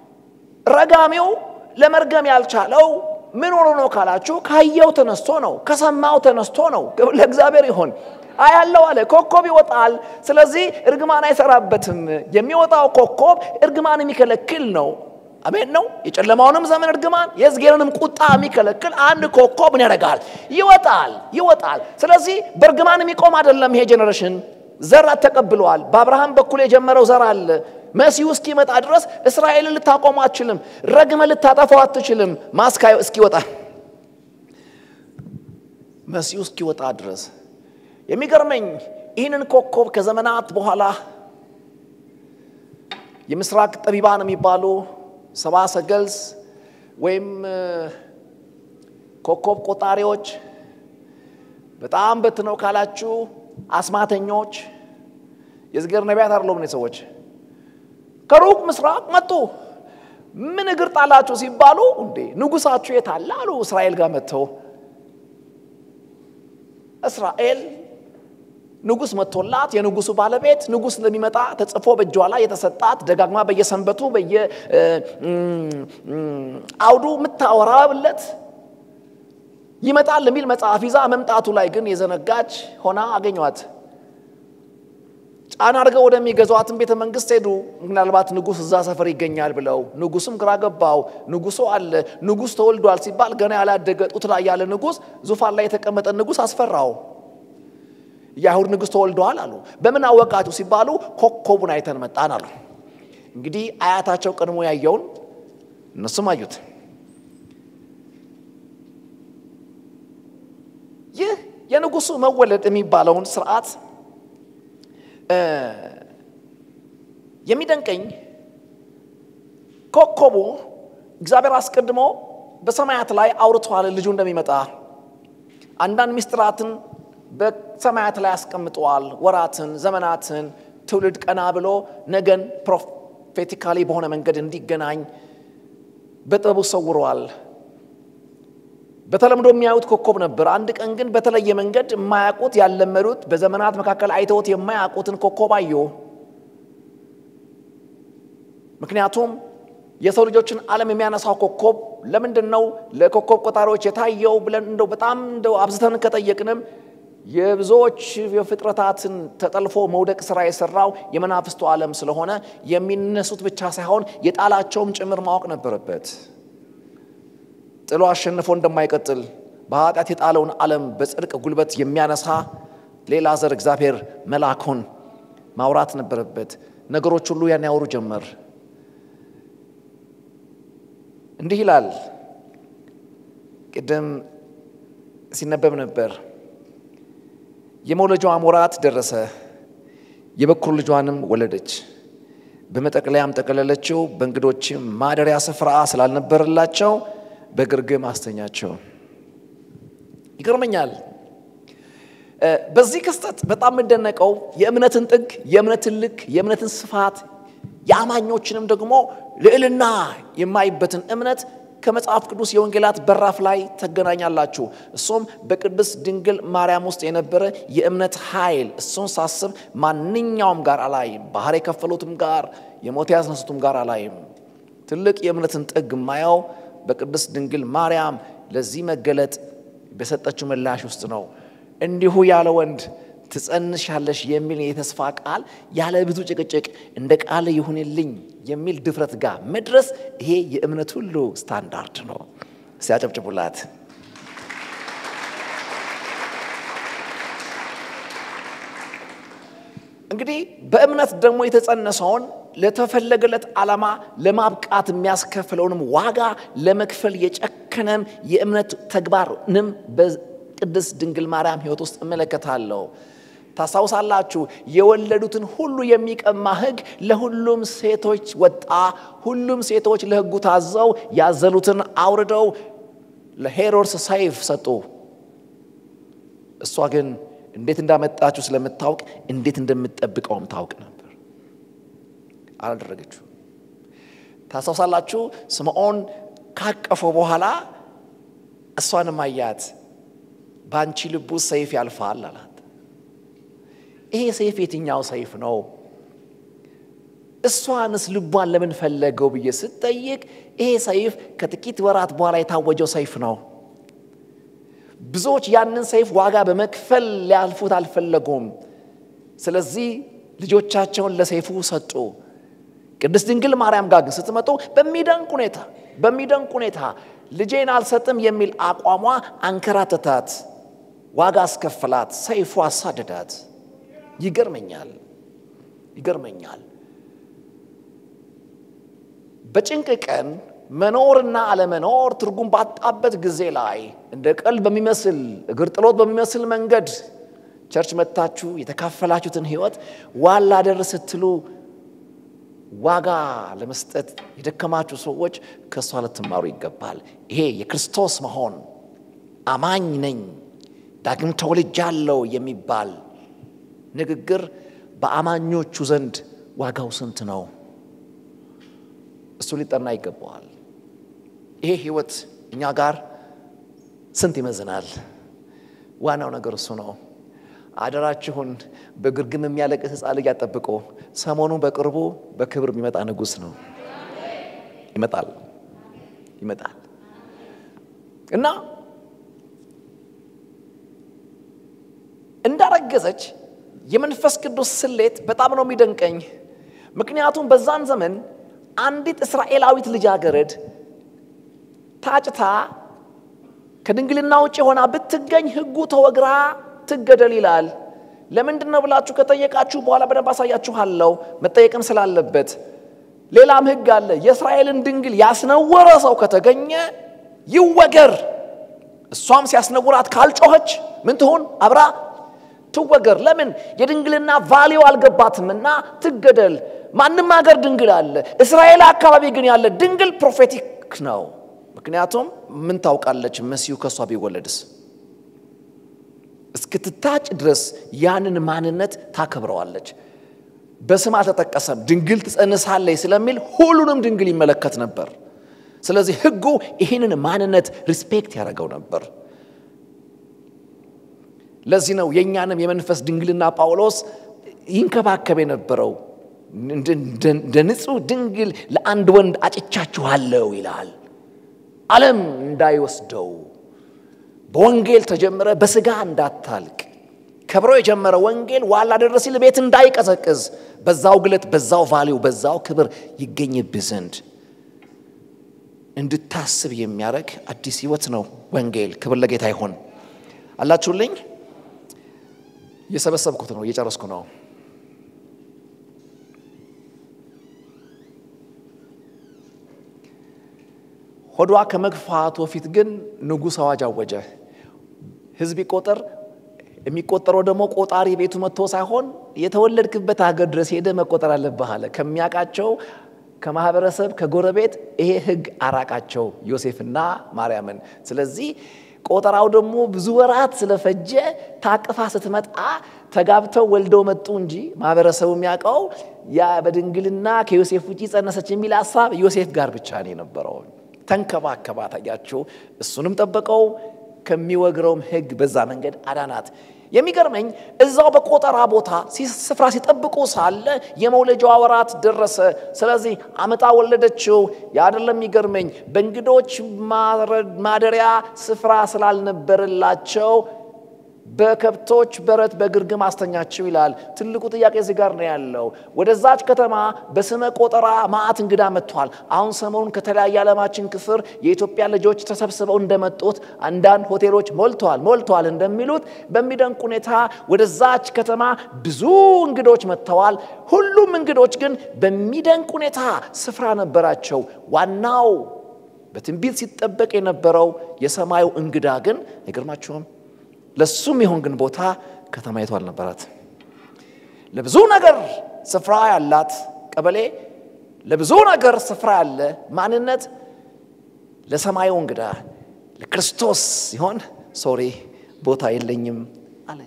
ረጋሚው ለመርገም ያልቻለው ምን ሆኖ ነው ካላችሁ፣ ካየው ተነስቶ ነው፣ ከሰማው ተነስቶ ነው። ክብር ለእግዚአብሔር ይሆን። አያለው አለ ኮከብ ይወጣል። ስለዚህ እርግማን አይሰራበትም። የሚወጣው ኮከብ እርግማን የሚከለክል ነው። አሜን ነው። የጨለማውንም ዘመን እርግማን የሕዝቅኤልንም ቁጣ የሚከለክል አንድ ኮከብ ምን ያደርጋል? ይወጣል ይወጣል። ስለዚህ በእርግማን የሚቆም አይደለም። ይሄ ጄኔሬሽን ዘር ተቀብለዋል። በአብርሃም በኩል የጀመረው ዘር አለ። መሲሁ እስኪመጣ ድረስ እስራኤልን ልታቆሙ አትችልም። ረግመ ልታጠፋው አትችልም። ማስካዩ እስኪወጣ መሲሁ እስኪወጣ ድረስ የሚገርመኝ ይህንን ኮከብ ከዘመናት በኋላ የምስራቅ ጠቢባን የሚባሉ ሰባ ሰገልስ ወይም ኮከብ ቆጣሪዎች በጣም በትነው ካላችሁ አስማተኞች የዝገር ነቢያት አይደሉም። እኔ ሰዎች ከሩቅ ምስራቅ መጡ። ምን እግር ጣላችሁ ሲባሉ እንዴ ንጉሳችሁ የት አለ አሉ። እስራኤል ጋር መጥተው እስራኤል ንጉሥ መጥቶላት የንጉሱ ባለቤት ንጉሥ እንደሚመጣ ተጽፎ በእጇ ላይ የተሰጣት ደጋግማ በየሰንበቱ በየአውዱ የምታወራለት ይመጣል የሚል መጽሐፍ ይዛ መምጣቱ ላይ ግን የዘነጋች ሆና አገኟት። ጫና አድርገው ወደሚገዟትን ቤተ መንግስት ሄዱ። ምናልባት ንጉሥ እዛ ሰፈር ይገኛል ብለው ንጉሱም ግራ ገባው። ንጉሱ አለ ንጉሥ ተወልዷል ሲባል ገና ያላደገ ጡት ላይ ያለ ንጉሥ ዙፋን ላይ የተቀመጠ ንጉሥ አስፈራው። የአይሁድ ንጉሥ ተወልደዋል አሉ። በምን አወቃችሁ ሲባሉ ኮከቡን አይተን መጣን አሉ። እንግዲህ አያታቸው ቀድሞ ያየውን እነሱም አዩት። ይህ የንጉሱ መወለድ የሚባለውን ስርዓት የሚደንቀኝ ኮከቡ እግዚአብሔር አስቀድሞ በሰማያት ላይ አውርቷል ልጁ እንደሚመጣ አንዳንድ ምስጢራትን በሰማያት ላይ አስቀምጠዋል። ወራትን፣ ዘመናትን፣ ትውልድ ቀና ብሎ ነገን ፕሮፌቲካሊ በሆነ መንገድ እንዲገናኝ በጥበቡ ሰውረዋል። በተለምዶ የሚያዩት ኮከብ ነበር። አንድ ቀን ግን በተለየ መንገድ የማያውቁት ያለመዱት፣ በዘመናት መካከል አይተውት የማያውቁትን ኮከብ አዩ። ምክንያቱም የሰው ልጆችን ዓለም የሚያነሳው ኮከብ ለምንድን ነው ለኮከብ ቆጣሪዎች የታየው ብለን እንደው በጣም እንደው አብዝተን ከጠየቅንም የብዙዎች የፍጥረታትን ተጠልፎ መውደቅ ስራ የሰራው የመናፍስቱ ዓለም ስለሆነ የሚነሱት ብቻ ሳይሆን የጣላቸውም ጭምር ማወቅ ነበረበት። ጥሎ አሸንፎ እንደማይቀጥል በኃጢአት የጣለውን ዓለም በጽድቅ ጉልበት የሚያነሳ ሌላ ዘር እግዚአብሔር መላኩን ማውራት ነበረበት። ነገሮች ሁሉ ያን ያወሩ ጀመር። እንዲህ ይላል። ቅድም ሲነበብ ነበር። የመውለጃዋም ወራት ደረሰ፣ የበኩር ልጇንም ወለደች። በመጠቅለያም ጠቀለለችው፣ በእንግዶችም ማደሪያ ስፍራ ስላልነበረላቸው በግርግም አስተኛቸው። ይገርመኛል። በዚህ ክስተት በጣም የምደነቀው የእምነትን ጥግ፣ የእምነትን ልክ፣ የእምነትን ስፋት የአማኞችንም ደግሞ ልዕልና የማይበትን እምነት ከመጽሐፍ ቅዱስ የወንጌላት በራፍ ላይ ተገናኛላችሁ። እሱም በቅድስት ድንግል ማርያም ውስጥ የነበረ የእምነት ኃይል። እሱን ሳስብ ማንኛውም ጋር አላይም፣ ባህር የከፈሉትም ጋር የሞት ያስነሱትም ጋር አላይም። ትልቅ የእምነትን ጥግ የማየው በቅድስት ድንግል ማርያም ለዚህ መገለጥ በሰጠችው ምላሽ ውስጥ ነው። እንዲሁ ያለ ወንድ ትጸንሻለሽ የሚል የተስፋ ቃል ያለ ብዙ ጭቅጭቅ እንደ ቃል ይሁንልኝ የሚል ድፍረት ጋር መድረስ ይሄ የእምነት ሁሉ ስታንዳርድ ነው። ሲያጨብጭቡላት እንግዲህ በእምነት ደግሞ የተጸነሰውን ለተፈለገለት ዓላማ ለማብቃት የሚያስከፍለውንም ዋጋ ለመክፈል የጨከነም የእምነት ተግባርንም በቅድስት ድንግል ማርያም ሕይወት ውስጥ እመለከታለሁ። ታስታውሳላችሁ፣ የወለዱትን ሁሉ የሚቀማ ሕግ ለሁሉም ሴቶች ወጣ። ሁሉም ሴቶች ለሕጉ ታዘው ያዘሉትን አውርደው ለሄሮድስ ሰይፍ ሰጡ። እሷ ግን እንዴት እንዳመጣችሁ ስለምታውቅ እንዴት እንደምትጠብቀውም ታውቅ ነበር። አላደረገችው። ታስታውሳላችሁ፣ ስምዖን ካቀፈው በኋላ እሷንም አያት። በአንቺ ልቡ ሰይፍ ያልፋል አላት። ይሄ ሰይፍ የትኛው ሰይፍ ነው? እሷንስ ልቧን ለምን ፈለገው ብዬ ስጠይቅ ይሄ ሰይፍ ከጥቂት ወራት በኋላ የታወጀው ሰይፍ ነው። ብዙዎች ያንን ሰይፍ ዋጋ በመክፈል ሊያልፉት አልፈለጉም። ስለዚህ ልጆቻቸውን ለሰይፉ ሰጡ። ቅድስት ድንግል ማርያም ጋር ግን ስትመጡ በሚደንቅ ሁኔታ በሚደንቅ ሁኔታ ልጄን አልሰጥም የሚል አቋሟ አንከራተታት፣ ዋጋ አስከፍላት፣ ሰይፉ አሳደዳት። ይገርመኛል ይገርመኛል። በጭንቅ ቀን መኖርና አለመኖር ትርጉም ባጣበት ጊዜ ላይ እንደ ቀልድ በሚመስል እግር ጥሎት በሚመስል መንገድ ቸርች መጥታችሁ የተካፈላችሁትን ሕይወት ዋላ ደር ስትሉ ዋጋ ለመስጠት የደከማችሁ ሰዎች ከእሷ ልትማሩ ይገባል። ይሄ የክርስቶስ መሆን አማኝ ነኝ ዳግም ተወልጃለሁ የሚባል ንግግር በአማኞቹ ዘንድ ዋጋው ስንት ነው? እሱ ሊጠና ይገባዋል። ይሄ ህይወት እኛ ጋር ስንት ይመዝናል? ዋናው ነገር እሱ ነው። አደራችሁን በግርግም የሚያለቅስ ሕፃን ልጅ አጠብቆ ሰሞኑን በቅርቡ በክብር የሚመጣ ንጉሥ ነው። ይመጣል ይመጣል እና እንዳረገዘች የመንፈስ ቅዱስ ስሌት በጣም ነው የሚደንቀኝ። ምክንያቱም በዛን ዘመን አንዲት እስራኤላዊት ልጃገረድ ታጭታ ከድንግልና ውጭ ሆና ብትገኝ ሕጉ ተወግራ ትገደል ይላል። ለምንድን ነው ብላችሁ ከጠየቃችሁ በኋላ በደንብ አሳያችኋለሁ፣ መጠየቅም ስላለበት። ሌላም ሕግ አለ። የእስራኤልን ድንግል ያስነወረ ሰው ከተገኘ ይወገር። እሷም ሲያስነውራት ካልጮኸች ምን ትሁን? አብራ ትወገር። ለምን? የድንግልና ቫሊው አልገባትምና ትገደል። ማንም ሀገር ድንግል አለ። እስራኤል አካባቢ ግን ያለ ድንግል ፕሮፌቲክ ነው። ምክንያቱም ምን ታውቃለች? መሲሁ ከእሷ ቢወለድስ እስክትታጭ ድረስ ያንን ማንነት ታከብረዋለች። በስም አልተጠቀሰም። ድንግል ትጸንሳለች ስለሚል ሁሉንም ድንግል ይመለከት ነበር። ስለዚህ ሕጉ ይህንን ማንነት ሪስፔክት ያደረገው ነበር። ለዚህ ነው የእኛንም የመንፈስ ድንግልና ጳውሎስ ይንከባከብ የነበረው። እንደ ንጹሕ ድንግል ለአንድ ወንድ አጭቻችኋለሁ ይላል። ዓለም እንዳይወስደው በወንጌል ተጀምረ በስጋ እንዳታልቅ ከብሮ የጀመረ ወንጌል ዋላ ደረ ሲል ቤት እንዳይቀዘቅዝ በዛው ግለት በዛው ቫሊው በዛው ክብር ይገኝብህ ዘንድ እንድታስብ የሚያደርግ አዲስ ህይወት ነው ወንጌል። ክብር ለጌታ ይሆን። አላችሁልኝ? እየሰበሰብኩት ነው፣ እየጨረስኩ ነው። ሆዷ ከመግፋቱ በፊት ግን ንጉሥ አዋጅ አወጀ። ሕዝብ ይቆጠር። የሚቆጠረው ደግሞ ቆጣሪ ቤቱ መጥቶ ሳይሆን የተወለድክበት ሀገር ድረስ ሄደ መቆጠር አለብህ አለ። ከሚያውቃቸው ከማህበረሰብ ከጎረቤት ይሄ ሕግ አራቃቸው ዮሴፍና ማርያምን። ስለዚህ ቆጠራው ደግሞ ብዙ ወራት ስለፈጀ ታቅፋ ስትመጣ ተጋብተው ወልደው መጡ እንጂ ማህበረሰቡ የሚያውቀው ያ በድንግልና ከዮሴፍ ውጭ ጸነሰች የሚል ሀሳብ ዮሴፍ ጋር ብቻ ነው የነበረው። ተንከባከባት፣ አያችሁ። እሱንም ጠበቀው፣ ከሚወግረውም ሕግ በዛ መንገድ አዳናት። የሚገርመኝ እዛው በቆጠራ ቦታ ስፍራ ሲጠብቁ ሳለ የመውለጃዋ ወራት ደረሰ። ስለዚህ አመጣ ወለደችው። ያደለም የሚገርመኝ በእንግዶች ማደሪያ ስፍራ ስላልነበረላቸው በከብቶች በረት በግርግም አስተኛችው ይላል። ትልቁ ጥያቄ እዚህ ጋር ነው ያለው። ወደዛች ከተማ በስመ ቆጠራ ማዕት እንግዳ መጥቷል። አሁን ሰሞኑን ከተለያየ ዓለማችን ክፍል የኢትዮጵያ ልጆች ተሰብስበው እንደመጡት አንዳንድ ሆቴሎች ሞልተዋል ሞልተዋል እንደሚሉት በሚደንቅ ሁኔታ ወደዛች ከተማ ብዙ እንግዶች መጥተዋል። ሁሉም እንግዶች ግን በሚደንቅ ሁኔታ ስፍራ ነበራቸው። ዋናው በትንቢት ሲጠበቅ የነበረው የሰማዩ እንግዳ ግን አይገርማችሁም? ለሱም ይሆን ግን ቦታ ከተማይቱ አልነበራት። ለብዙ ነገር ስፍራ ያላት ቀበሌ፣ ለብዙ ነገር ስፍራ ያለ ማንነት፣ ለሰማዩ እንግዳ ለክርስቶስ ሲሆን ሶሪ ቦታ የለኝም አለች።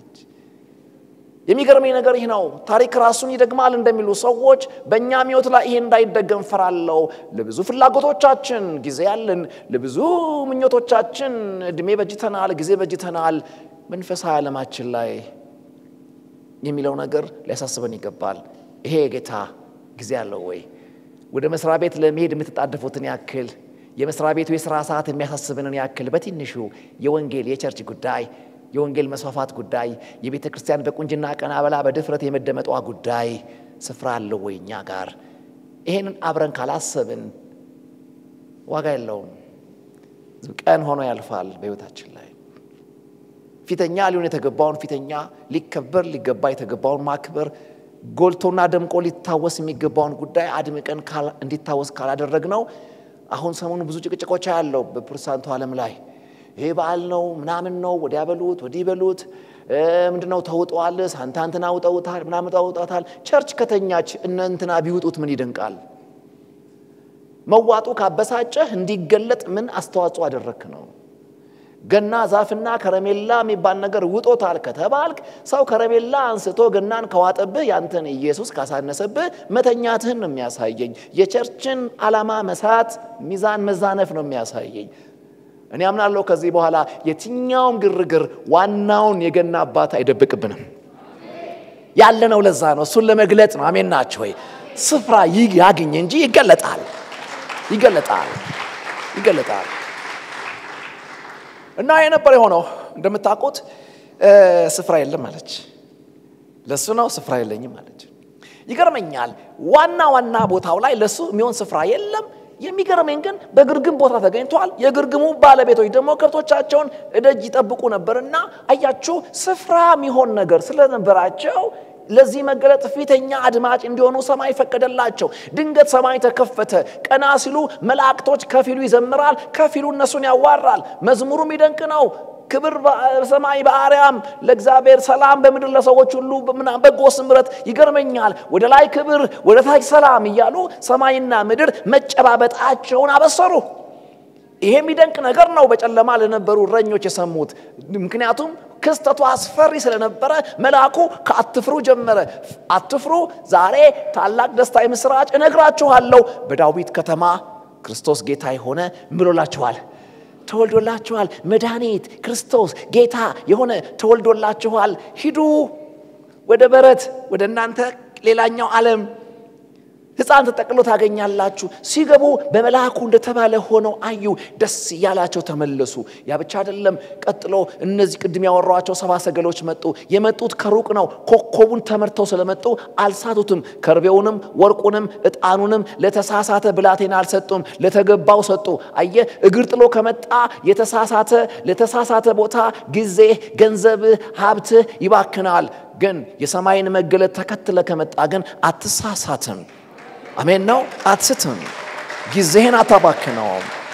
የሚገርመኝ ነገር ይህ ነው። ታሪክ ራሱን ይደግማል እንደሚሉ ሰዎች በእኛ ሕይወት ላይ ይሄ እንዳይደገም ፈራለው። ለብዙ ፍላጎቶቻችን ጊዜ ያለን፣ ለብዙ ምኞቶቻችን እድሜ በጅተናል፣ ጊዜ በጅተናል። መንፈሳዊ ዓለማችን ላይ የሚለው ነገር ሊያሳስበን ይገባል። ይሄ ጌታ ጊዜ አለው ወይ? ወደ መስሪያ ቤት ለመሄድ የምትጣደፉትን ያክል የመስሪያ ቤቱ የሥራ ሰዓት የሚያሳስብንን ያክል በትንሹ የወንጌል የቸርች ጉዳይ የወንጌል መስፋፋት ጉዳይ የቤተ ክርስቲያን በቁንጅና ቀና በላ በድፍረት የመደመጧ ጉዳይ ስፍራ አለው ወይ እኛ ጋር? ይሄንን አብረን ካላሰብን ዋጋ የለውም። ቀን ሆኖ ያልፋል በሕይወታችን ላይ ፊተኛ ሊሆን የተገባውን ፊተኛ፣ ሊከበር ሊገባ የተገባውን ማክበር፣ ጎልቶና ደምቆ ሊታወስ የሚገባውን ጉዳይ አድምቀን እንዲታወስ ካላደረግ ነው። አሁን ሰሞኑ ብዙ ጭቅጭቆች ያለው በፕሮቴስታንቱ ዓለም ላይ ይሄ በዓል ነው ምናምን ነው ወዲያ በሉት ወዲህ በሉት ምንድነው ተውጠዋል፣ ሳንታ እንትና ውጠውታል ምናምን ተውጠታል። ቸርች ከተኛች እነ እንትና ቢውጡት ምን ይደንቃል? መዋጡ ካበሳጨህ እንዲገለጥ ምን አስተዋጽኦ አደረክ ነው? ገና ዛፍና ከረሜላ የሚባል ነገር ውጦታል ከተባልክ ሰው ከረሜላ አንስቶ ገናን ከዋጠብህ ያንተን ኢየሱስ ካሳነሰብህ መተኛትህን ነው የሚያሳየኝ። የቸርችን ዓላማ መሳት፣ ሚዛን መዛነፍ ነው የሚያሳየኝ። እኔ አምናለሁ ከዚህ በኋላ የትኛውም ግርግር ዋናውን የገና አባት አይደብቅብንም። ያለነው ለዛ ነው፣ እሱን ለመግለጥ ነው። አሜን ናቸው ወይ? ስፍራ ያግኝ እንጂ ይገለጣል፣ ይገለጣል፣ ይገለጣል። እና የነበር የሆነው እንደምታውቁት ስፍራ የለም አለች። ለእሱ ነው ስፍራ የለኝም አለች። ይገርመኛል። ዋና ዋና ቦታው ላይ ለእሱ የሚሆን ስፍራ የለም። የሚገርመኝ ግን በግርግም ቦታ ተገኝቷል። የግርግሙ ባለቤቶች ደግሞ ከብቶቻቸውን እደጅ ይጠብቁ ነበርና አያችሁ፣ ስፍራ የሚሆን ነገር ስለነበራቸው ለዚህ መገለጥ ፊተኛ አድማጭ እንዲሆኑ ሰማይ ፈቀደላቸው። ድንገት ሰማይ ተከፈተ። ቀና ሲሉ መላእክቶች ከፊሉ ይዘምራል፣ ከፊሉ እነሱን ያዋራል። መዝሙሩም ይደንቅ ነው። ክብር በሰማይ በአርያም ለእግዚአብሔር ሰላም በምድር ለሰዎች ሁሉ በጎ ስምረት። ይገርመኛል። ወደ ላይ ክብር፣ ወደ ታች ሰላም እያሉ ሰማይና ምድር መጨባበጣቸውን አበሰሩ። ይሄ የሚደንቅ ነገር ነው በጨለማ ለነበሩ እረኞች የሰሙት። ምክንያቱም ክስተቱ አስፈሪ ስለነበረ መልአኩ ከአትፍሩ ጀመረ። አትፍሩ፣ ዛሬ ታላቅ ደስታ የምስራች እነግራችኋለሁ። በዳዊት ከተማ ክርስቶስ ጌታ የሆነ ምሎላችኋል ተወልዶላችኋል። መድኃኒት ክርስቶስ ጌታ የሆነ ተወልዶላችኋል። ሂዱ ወደ በረት ወደ እናንተ ሌላኛው ዓለም ሕፃን ተጠቅሎ ታገኛላችሁ። ሲገቡ በመልአኩ እንደተባለ ሆነው አዩ፣ ደስ እያላቸው ተመለሱ። ያ ብቻ አይደለም። ቀጥሎ እነዚህ ቅድም ያወሯቸው ሰባ ሰገሎች መጡ። የመጡት ከሩቅ ነው። ኮከቡን ተመርተው ስለመጡ አልሳቱትም። ከርቤውንም ወርቁንም ዕጣኑንም ለተሳሳተ ብላቴና አልሰጡም፣ ለተገባው ሰጡ። አየ እግር ጥሎ ከመጣ የተሳሳተ ለተሳሳተ ቦታ ጊዜ፣ ገንዘብህ፣ ሀብትህ ይባክናል። ግን የሰማይን መገለጥ ተከትለ ከመጣ ግን አትሳሳትም። አሜን ነው። አትስትም። ጊዜህን አታባክነውም።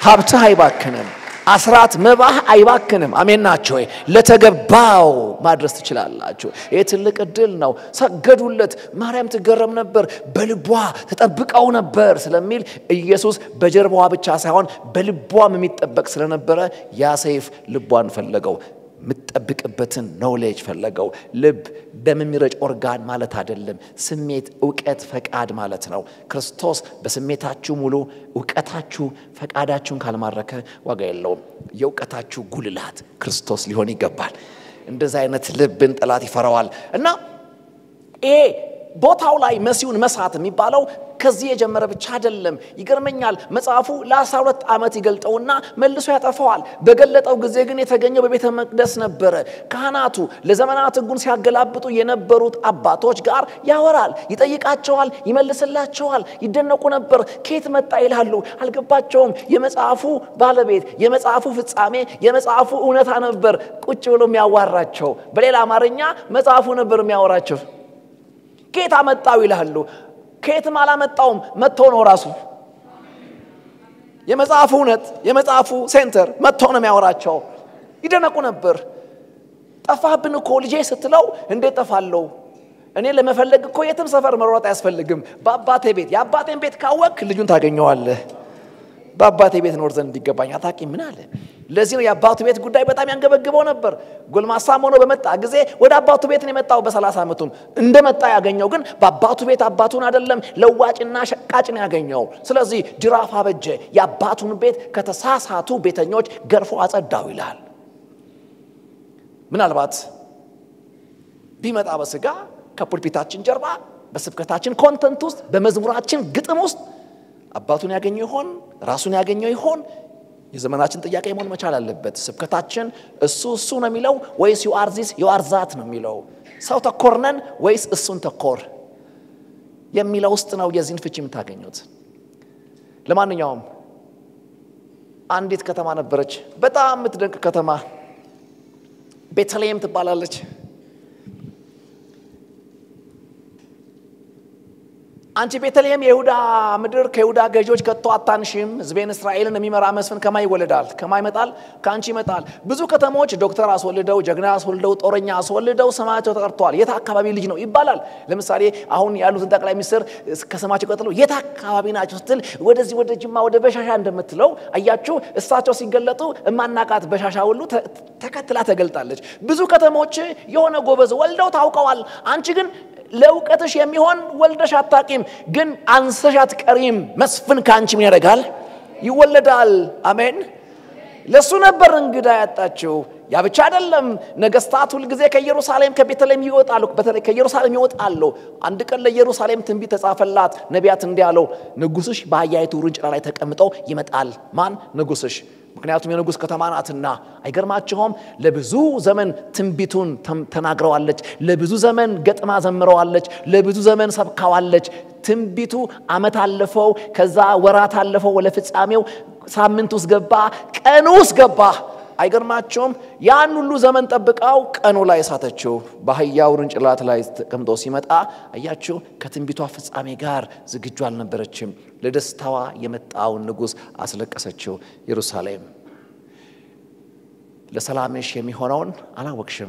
ሀብትህ አይባክንም። አስራት መባህ አይባክንም። አሜን ናቸው ወይ? ለተገባው ማድረስ ትችላላችሁ። ይህ ትልቅ እድል ነው። ሰገዱለት። ማርያም ትገረም ነበር፣ በልቧ ተጠብቀው ነበር ስለሚል ኢየሱስ በጀርባዋ ብቻ ሳይሆን በልቧም የሚጠበቅ ስለነበረ ያ ሰይፍ ልቧን ፈለገው። የምትጠብቅበትን ኖሌጅ ፈለገው። ልብ በሚረጭ ኦርጋን ማለት አይደለም። ስሜት፣ እውቀት፣ ፈቃድ ማለት ነው። ክርስቶስ በስሜታችሁ ሙሉ፣ እውቀታችሁ ፈቃዳችሁን ካልማረከ ዋጋ የለውም። የእውቀታችሁ ጉልላት ክርስቶስ ሊሆን ይገባል። እንደዚህ አይነት ልብን ጠላት ይፈራዋል እና ይሄ ቦታው ላይ መሲሁን መሳት የሚባለው ከዚህ የጀመረ ብቻ አይደለም። ይገርመኛል። መጽሐፉ ለአስራ ሁለት ዓመት ይገልጠውና መልሶ ያጠፋዋል። በገለጠው ጊዜ ግን የተገኘው በቤተ መቅደስ ነበረ። ካህናቱ ለዘመናት ሕጉን ሲያገላብጡ የነበሩት አባቶች ጋር ያወራል፣ ይጠይቃቸዋል፣ ይመልስላቸዋል። ይደነቁ ነበር። ከየት መጣ ይላሉ፣ አልገባቸውም። የመጽሐፉ ባለቤት፣ የመጽሐፉ ፍጻሜ፣ የመጽሐፉ እውነታ ነበር ቁጭ ብሎ የሚያዋራቸው። በሌላ አማርኛ መጽሐፉ ነበር የሚያወራቸው። ከየት አመጣው ይላሉ። ከየትም አላመጣውም፣ መጥቶ ነው ራሱ። የመጽሐፉ እውነት የመጽሐፉ ሴንተር መጥቶ ነው የሚያወራቸው። ይደነቁ ነበር። ጠፋብን እኮ ልጄ ስትለው እንዴት ጠፋለው? እኔ ለመፈለግ እኮ የትም ሰፈር መሮጥ አያስፈልግም። በአባቴ ቤት የአባቴን ቤት ካወቅ ልጁን ታገኘዋለህ። በአባቴ ቤት ኖር ዘንድ እንዲገባኝ አታቂ ምን አለ። ለዚህ ነው የአባቱ ቤት ጉዳይ በጣም ያንገበግበው ነበር። ጎልማሳም ሆኖ በመጣ ጊዜ ወደ አባቱ ቤት ነው የመጣው። በሰላሳ ዓመቱም እንደመጣ ያገኘው ግን በአባቱ ቤት አባቱን አይደለም ለዋጭና ሸቃጭ ነው ያገኘው። ስለዚህ ጅራፍ አበጀ፣ የአባቱን ቤት ከተሳሳቱ ቤተኞች ገርፎ አጸዳው ይላል። ምናልባት ቢመጣ በስጋ ከፑልፒታችን ጀርባ በስብከታችን ኮንተንት ውስጥ በመዝሙራችን ግጥም ውስጥ አባቱን ያገኘው ይሆን? ራሱን ያገኘው ይሆን? የዘመናችን ጥያቄ መሆን መቻል አለበት። ስብከታችን እሱ እሱ ነው የሚለው ወይስ ዩአር ዚስ ዩአር ዛት ነው የሚለው? ሰው ተኮር ነን ወይስ እሱን ተኮር የሚለው ውስጥ ነው የዚህን ፍቺ የምታገኙት። ለማንኛውም አንዲት ከተማ ነበረች፣ በጣም የምትደንቅ ከተማ ቤተልሔም ትባላለች። አንቺ ቤተልሔም የይሁዳ ምድር ከይሁዳ ገዢዎች ከቶ አታንሽም። ሕዝቤን እስራኤልን የሚመራ መስፍን ከማ ይወለዳል? ከማ ይመጣል? ከአንቺ ይመጣል። ብዙ ከተሞች ዶክተር አስወልደው፣ ጀግና አስወልደው፣ ጦረኛ አስወልደው ስማቸው ተጠርተዋል። የት አካባቢ ልጅ ነው ይባላል። ለምሳሌ አሁን ያሉትን ጠቅላይ ሚኒስትር ከስማቸው ቀጥሎ የት አካባቢ ናቸው ስትል ወደዚህ ወደ ጅማ ወደ በሻሻ እንደምትለው አያችሁ። እሳቸው ሲገለጡ እማናቃት በሻሻ ሁሉ ተከትላ ተገልጣለች። ብዙ ከተሞች የሆነ ጎበዝ ወልደው ታውቀዋል። አንቺ ግን ለእውቀትሽ የሚሆን ወልደሽ አታቂም፣ ግን አንሰሽ አትቀሪም። መስፍን ከአንቺ ምን ያደርጋል? ይወለዳል። አሜን። ለእሱ ነበር እንግዳ ያጣችው። ያ ብቻ አይደለም። ነገስታት ሁልጊዜ ከኢየሩሳሌም ከቤተልሔም ይወጣሉ። በተለይ ከኢየሩሳሌም ይወጣሉ። አንድ ቀን ለኢየሩሳሌም ትንቢት ተጻፈላት። ነቢያት እንዲህ አለው፣ ንጉሥሽ በአህያይቱ ውርንጭላ ላይ ተቀምጠው ይመጣል። ማን? ንጉሥሽ ምክንያቱም የንጉሥ ከተማ ናትና። አይገርማችሁም? ለብዙ ዘመን ትንቢቱን ተናግረዋለች። ለብዙ ዘመን ገጥማ ዘምረዋለች። ለብዙ ዘመን ሰብካዋለች። ትንቢቱ ዓመት አለፈው፣ ከዛ ወራት አለፈው፣ ወደ ፍጻሜው ሳምንት ውስጥ ገባ፣ ቀኑ ውስጥ ገባ። አይገርማቸውም? ያን ሁሉ ዘመን ጠብቃው ቀኑ ላይ ሳተችው። በአህያ ውርንጭላት ላይ ተቀምጦ ሲመጣ አያችሁ፣ ከትንቢቷ ፍጻሜ ጋር ዝግጁ አልነበረችም። ለደስታዋ የመጣውን ንጉሥ አስለቀሰችው። ኢየሩሳሌም ለሰላምሽ የሚሆነውን አላወቅሽም።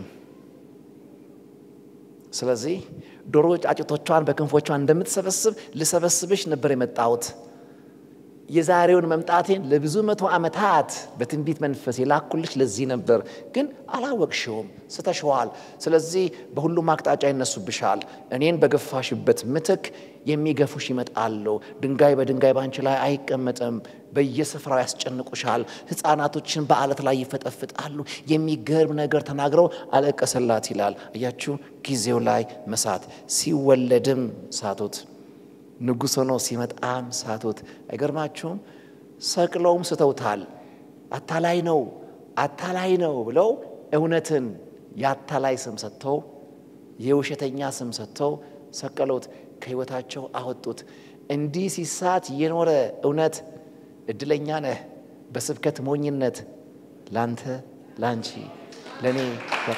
ስለዚህ ዶሮ ጫጭቶቿን በክንፎቿ እንደምትሰበስብ ልሰበስብሽ ነበር የመጣሁት። የዛሬውን መምጣቴን ለብዙ መቶ ዓመታት በትንቢት መንፈስ የላኩልሽ ለዚህ ነበር፣ ግን አላወቅሽውም፣ ስተሸዋል። ስለዚህ በሁሉም አቅጣጫ ይነሱብሻል። እኔን በገፋሽበት ምትክ የሚገፉሽ ይመጣሉ። ድንጋይ በድንጋይ ባንቺ ላይ አይቀመጥም። በየስፍራው ያስጨንቁሻል። ሕፃናቶችን በአለት ላይ ይፈጠፍጣሉ። የሚገርም ነገር ተናግረው አለቀሰላት ይላል። አያችሁ፣ ጊዜው ላይ መሳት ሲወለድም ሳቱት ንጉሥ ሆኖ ሲመጣም ሳቱት። አይገርማችሁም? ሰቅለውም ስተውታል። አታላይ ነው አታላይ ነው ብለው እውነትን የአታላይ ስም ሰጥተው የውሸተኛ ስም ሰጥተው ሰቀሉት፣ ከሕይወታቸው አወጡት። እንዲህ ሲሳት የኖረ እውነት እድለኛ ነህ። በስብከት ሞኝነት ላንተ ላንቺ ለእኔ በራ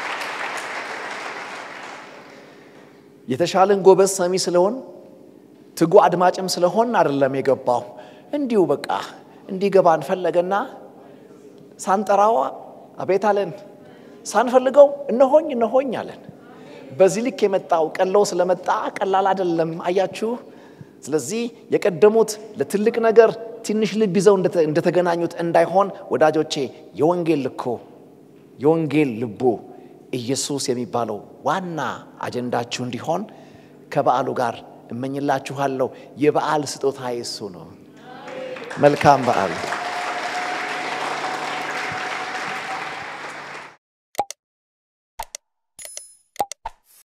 የተሻለን ጎበዝ ሰሚ ስለሆን ትጉ አድማጭም ስለሆን አይደለም የገባው። እንዲሁ በቃ እንዲገባን ፈለገና ሳንጠራው አቤት አለን፣ ሳንፈልገው እነሆኝ እነሆኝ አለን። በዚህ ልክ የመጣው ቀለው ስለመጣ ቀላል አይደለም። አያችሁ። ስለዚህ የቀደሙት ለትልቅ ነገር ትንሽ ልብ ይዘው እንደተገናኙት እንዳይሆን ወዳጆቼ፣ የወንጌል ልኮ የወንጌል ልቡ ኢየሱስ የሚባለው ዋና አጀንዳችሁ እንዲሆን ከበዓሉ ጋር እመኝላችኋለሁ። የበዓል ስጦታ እሱ ነው። መልካም በዓል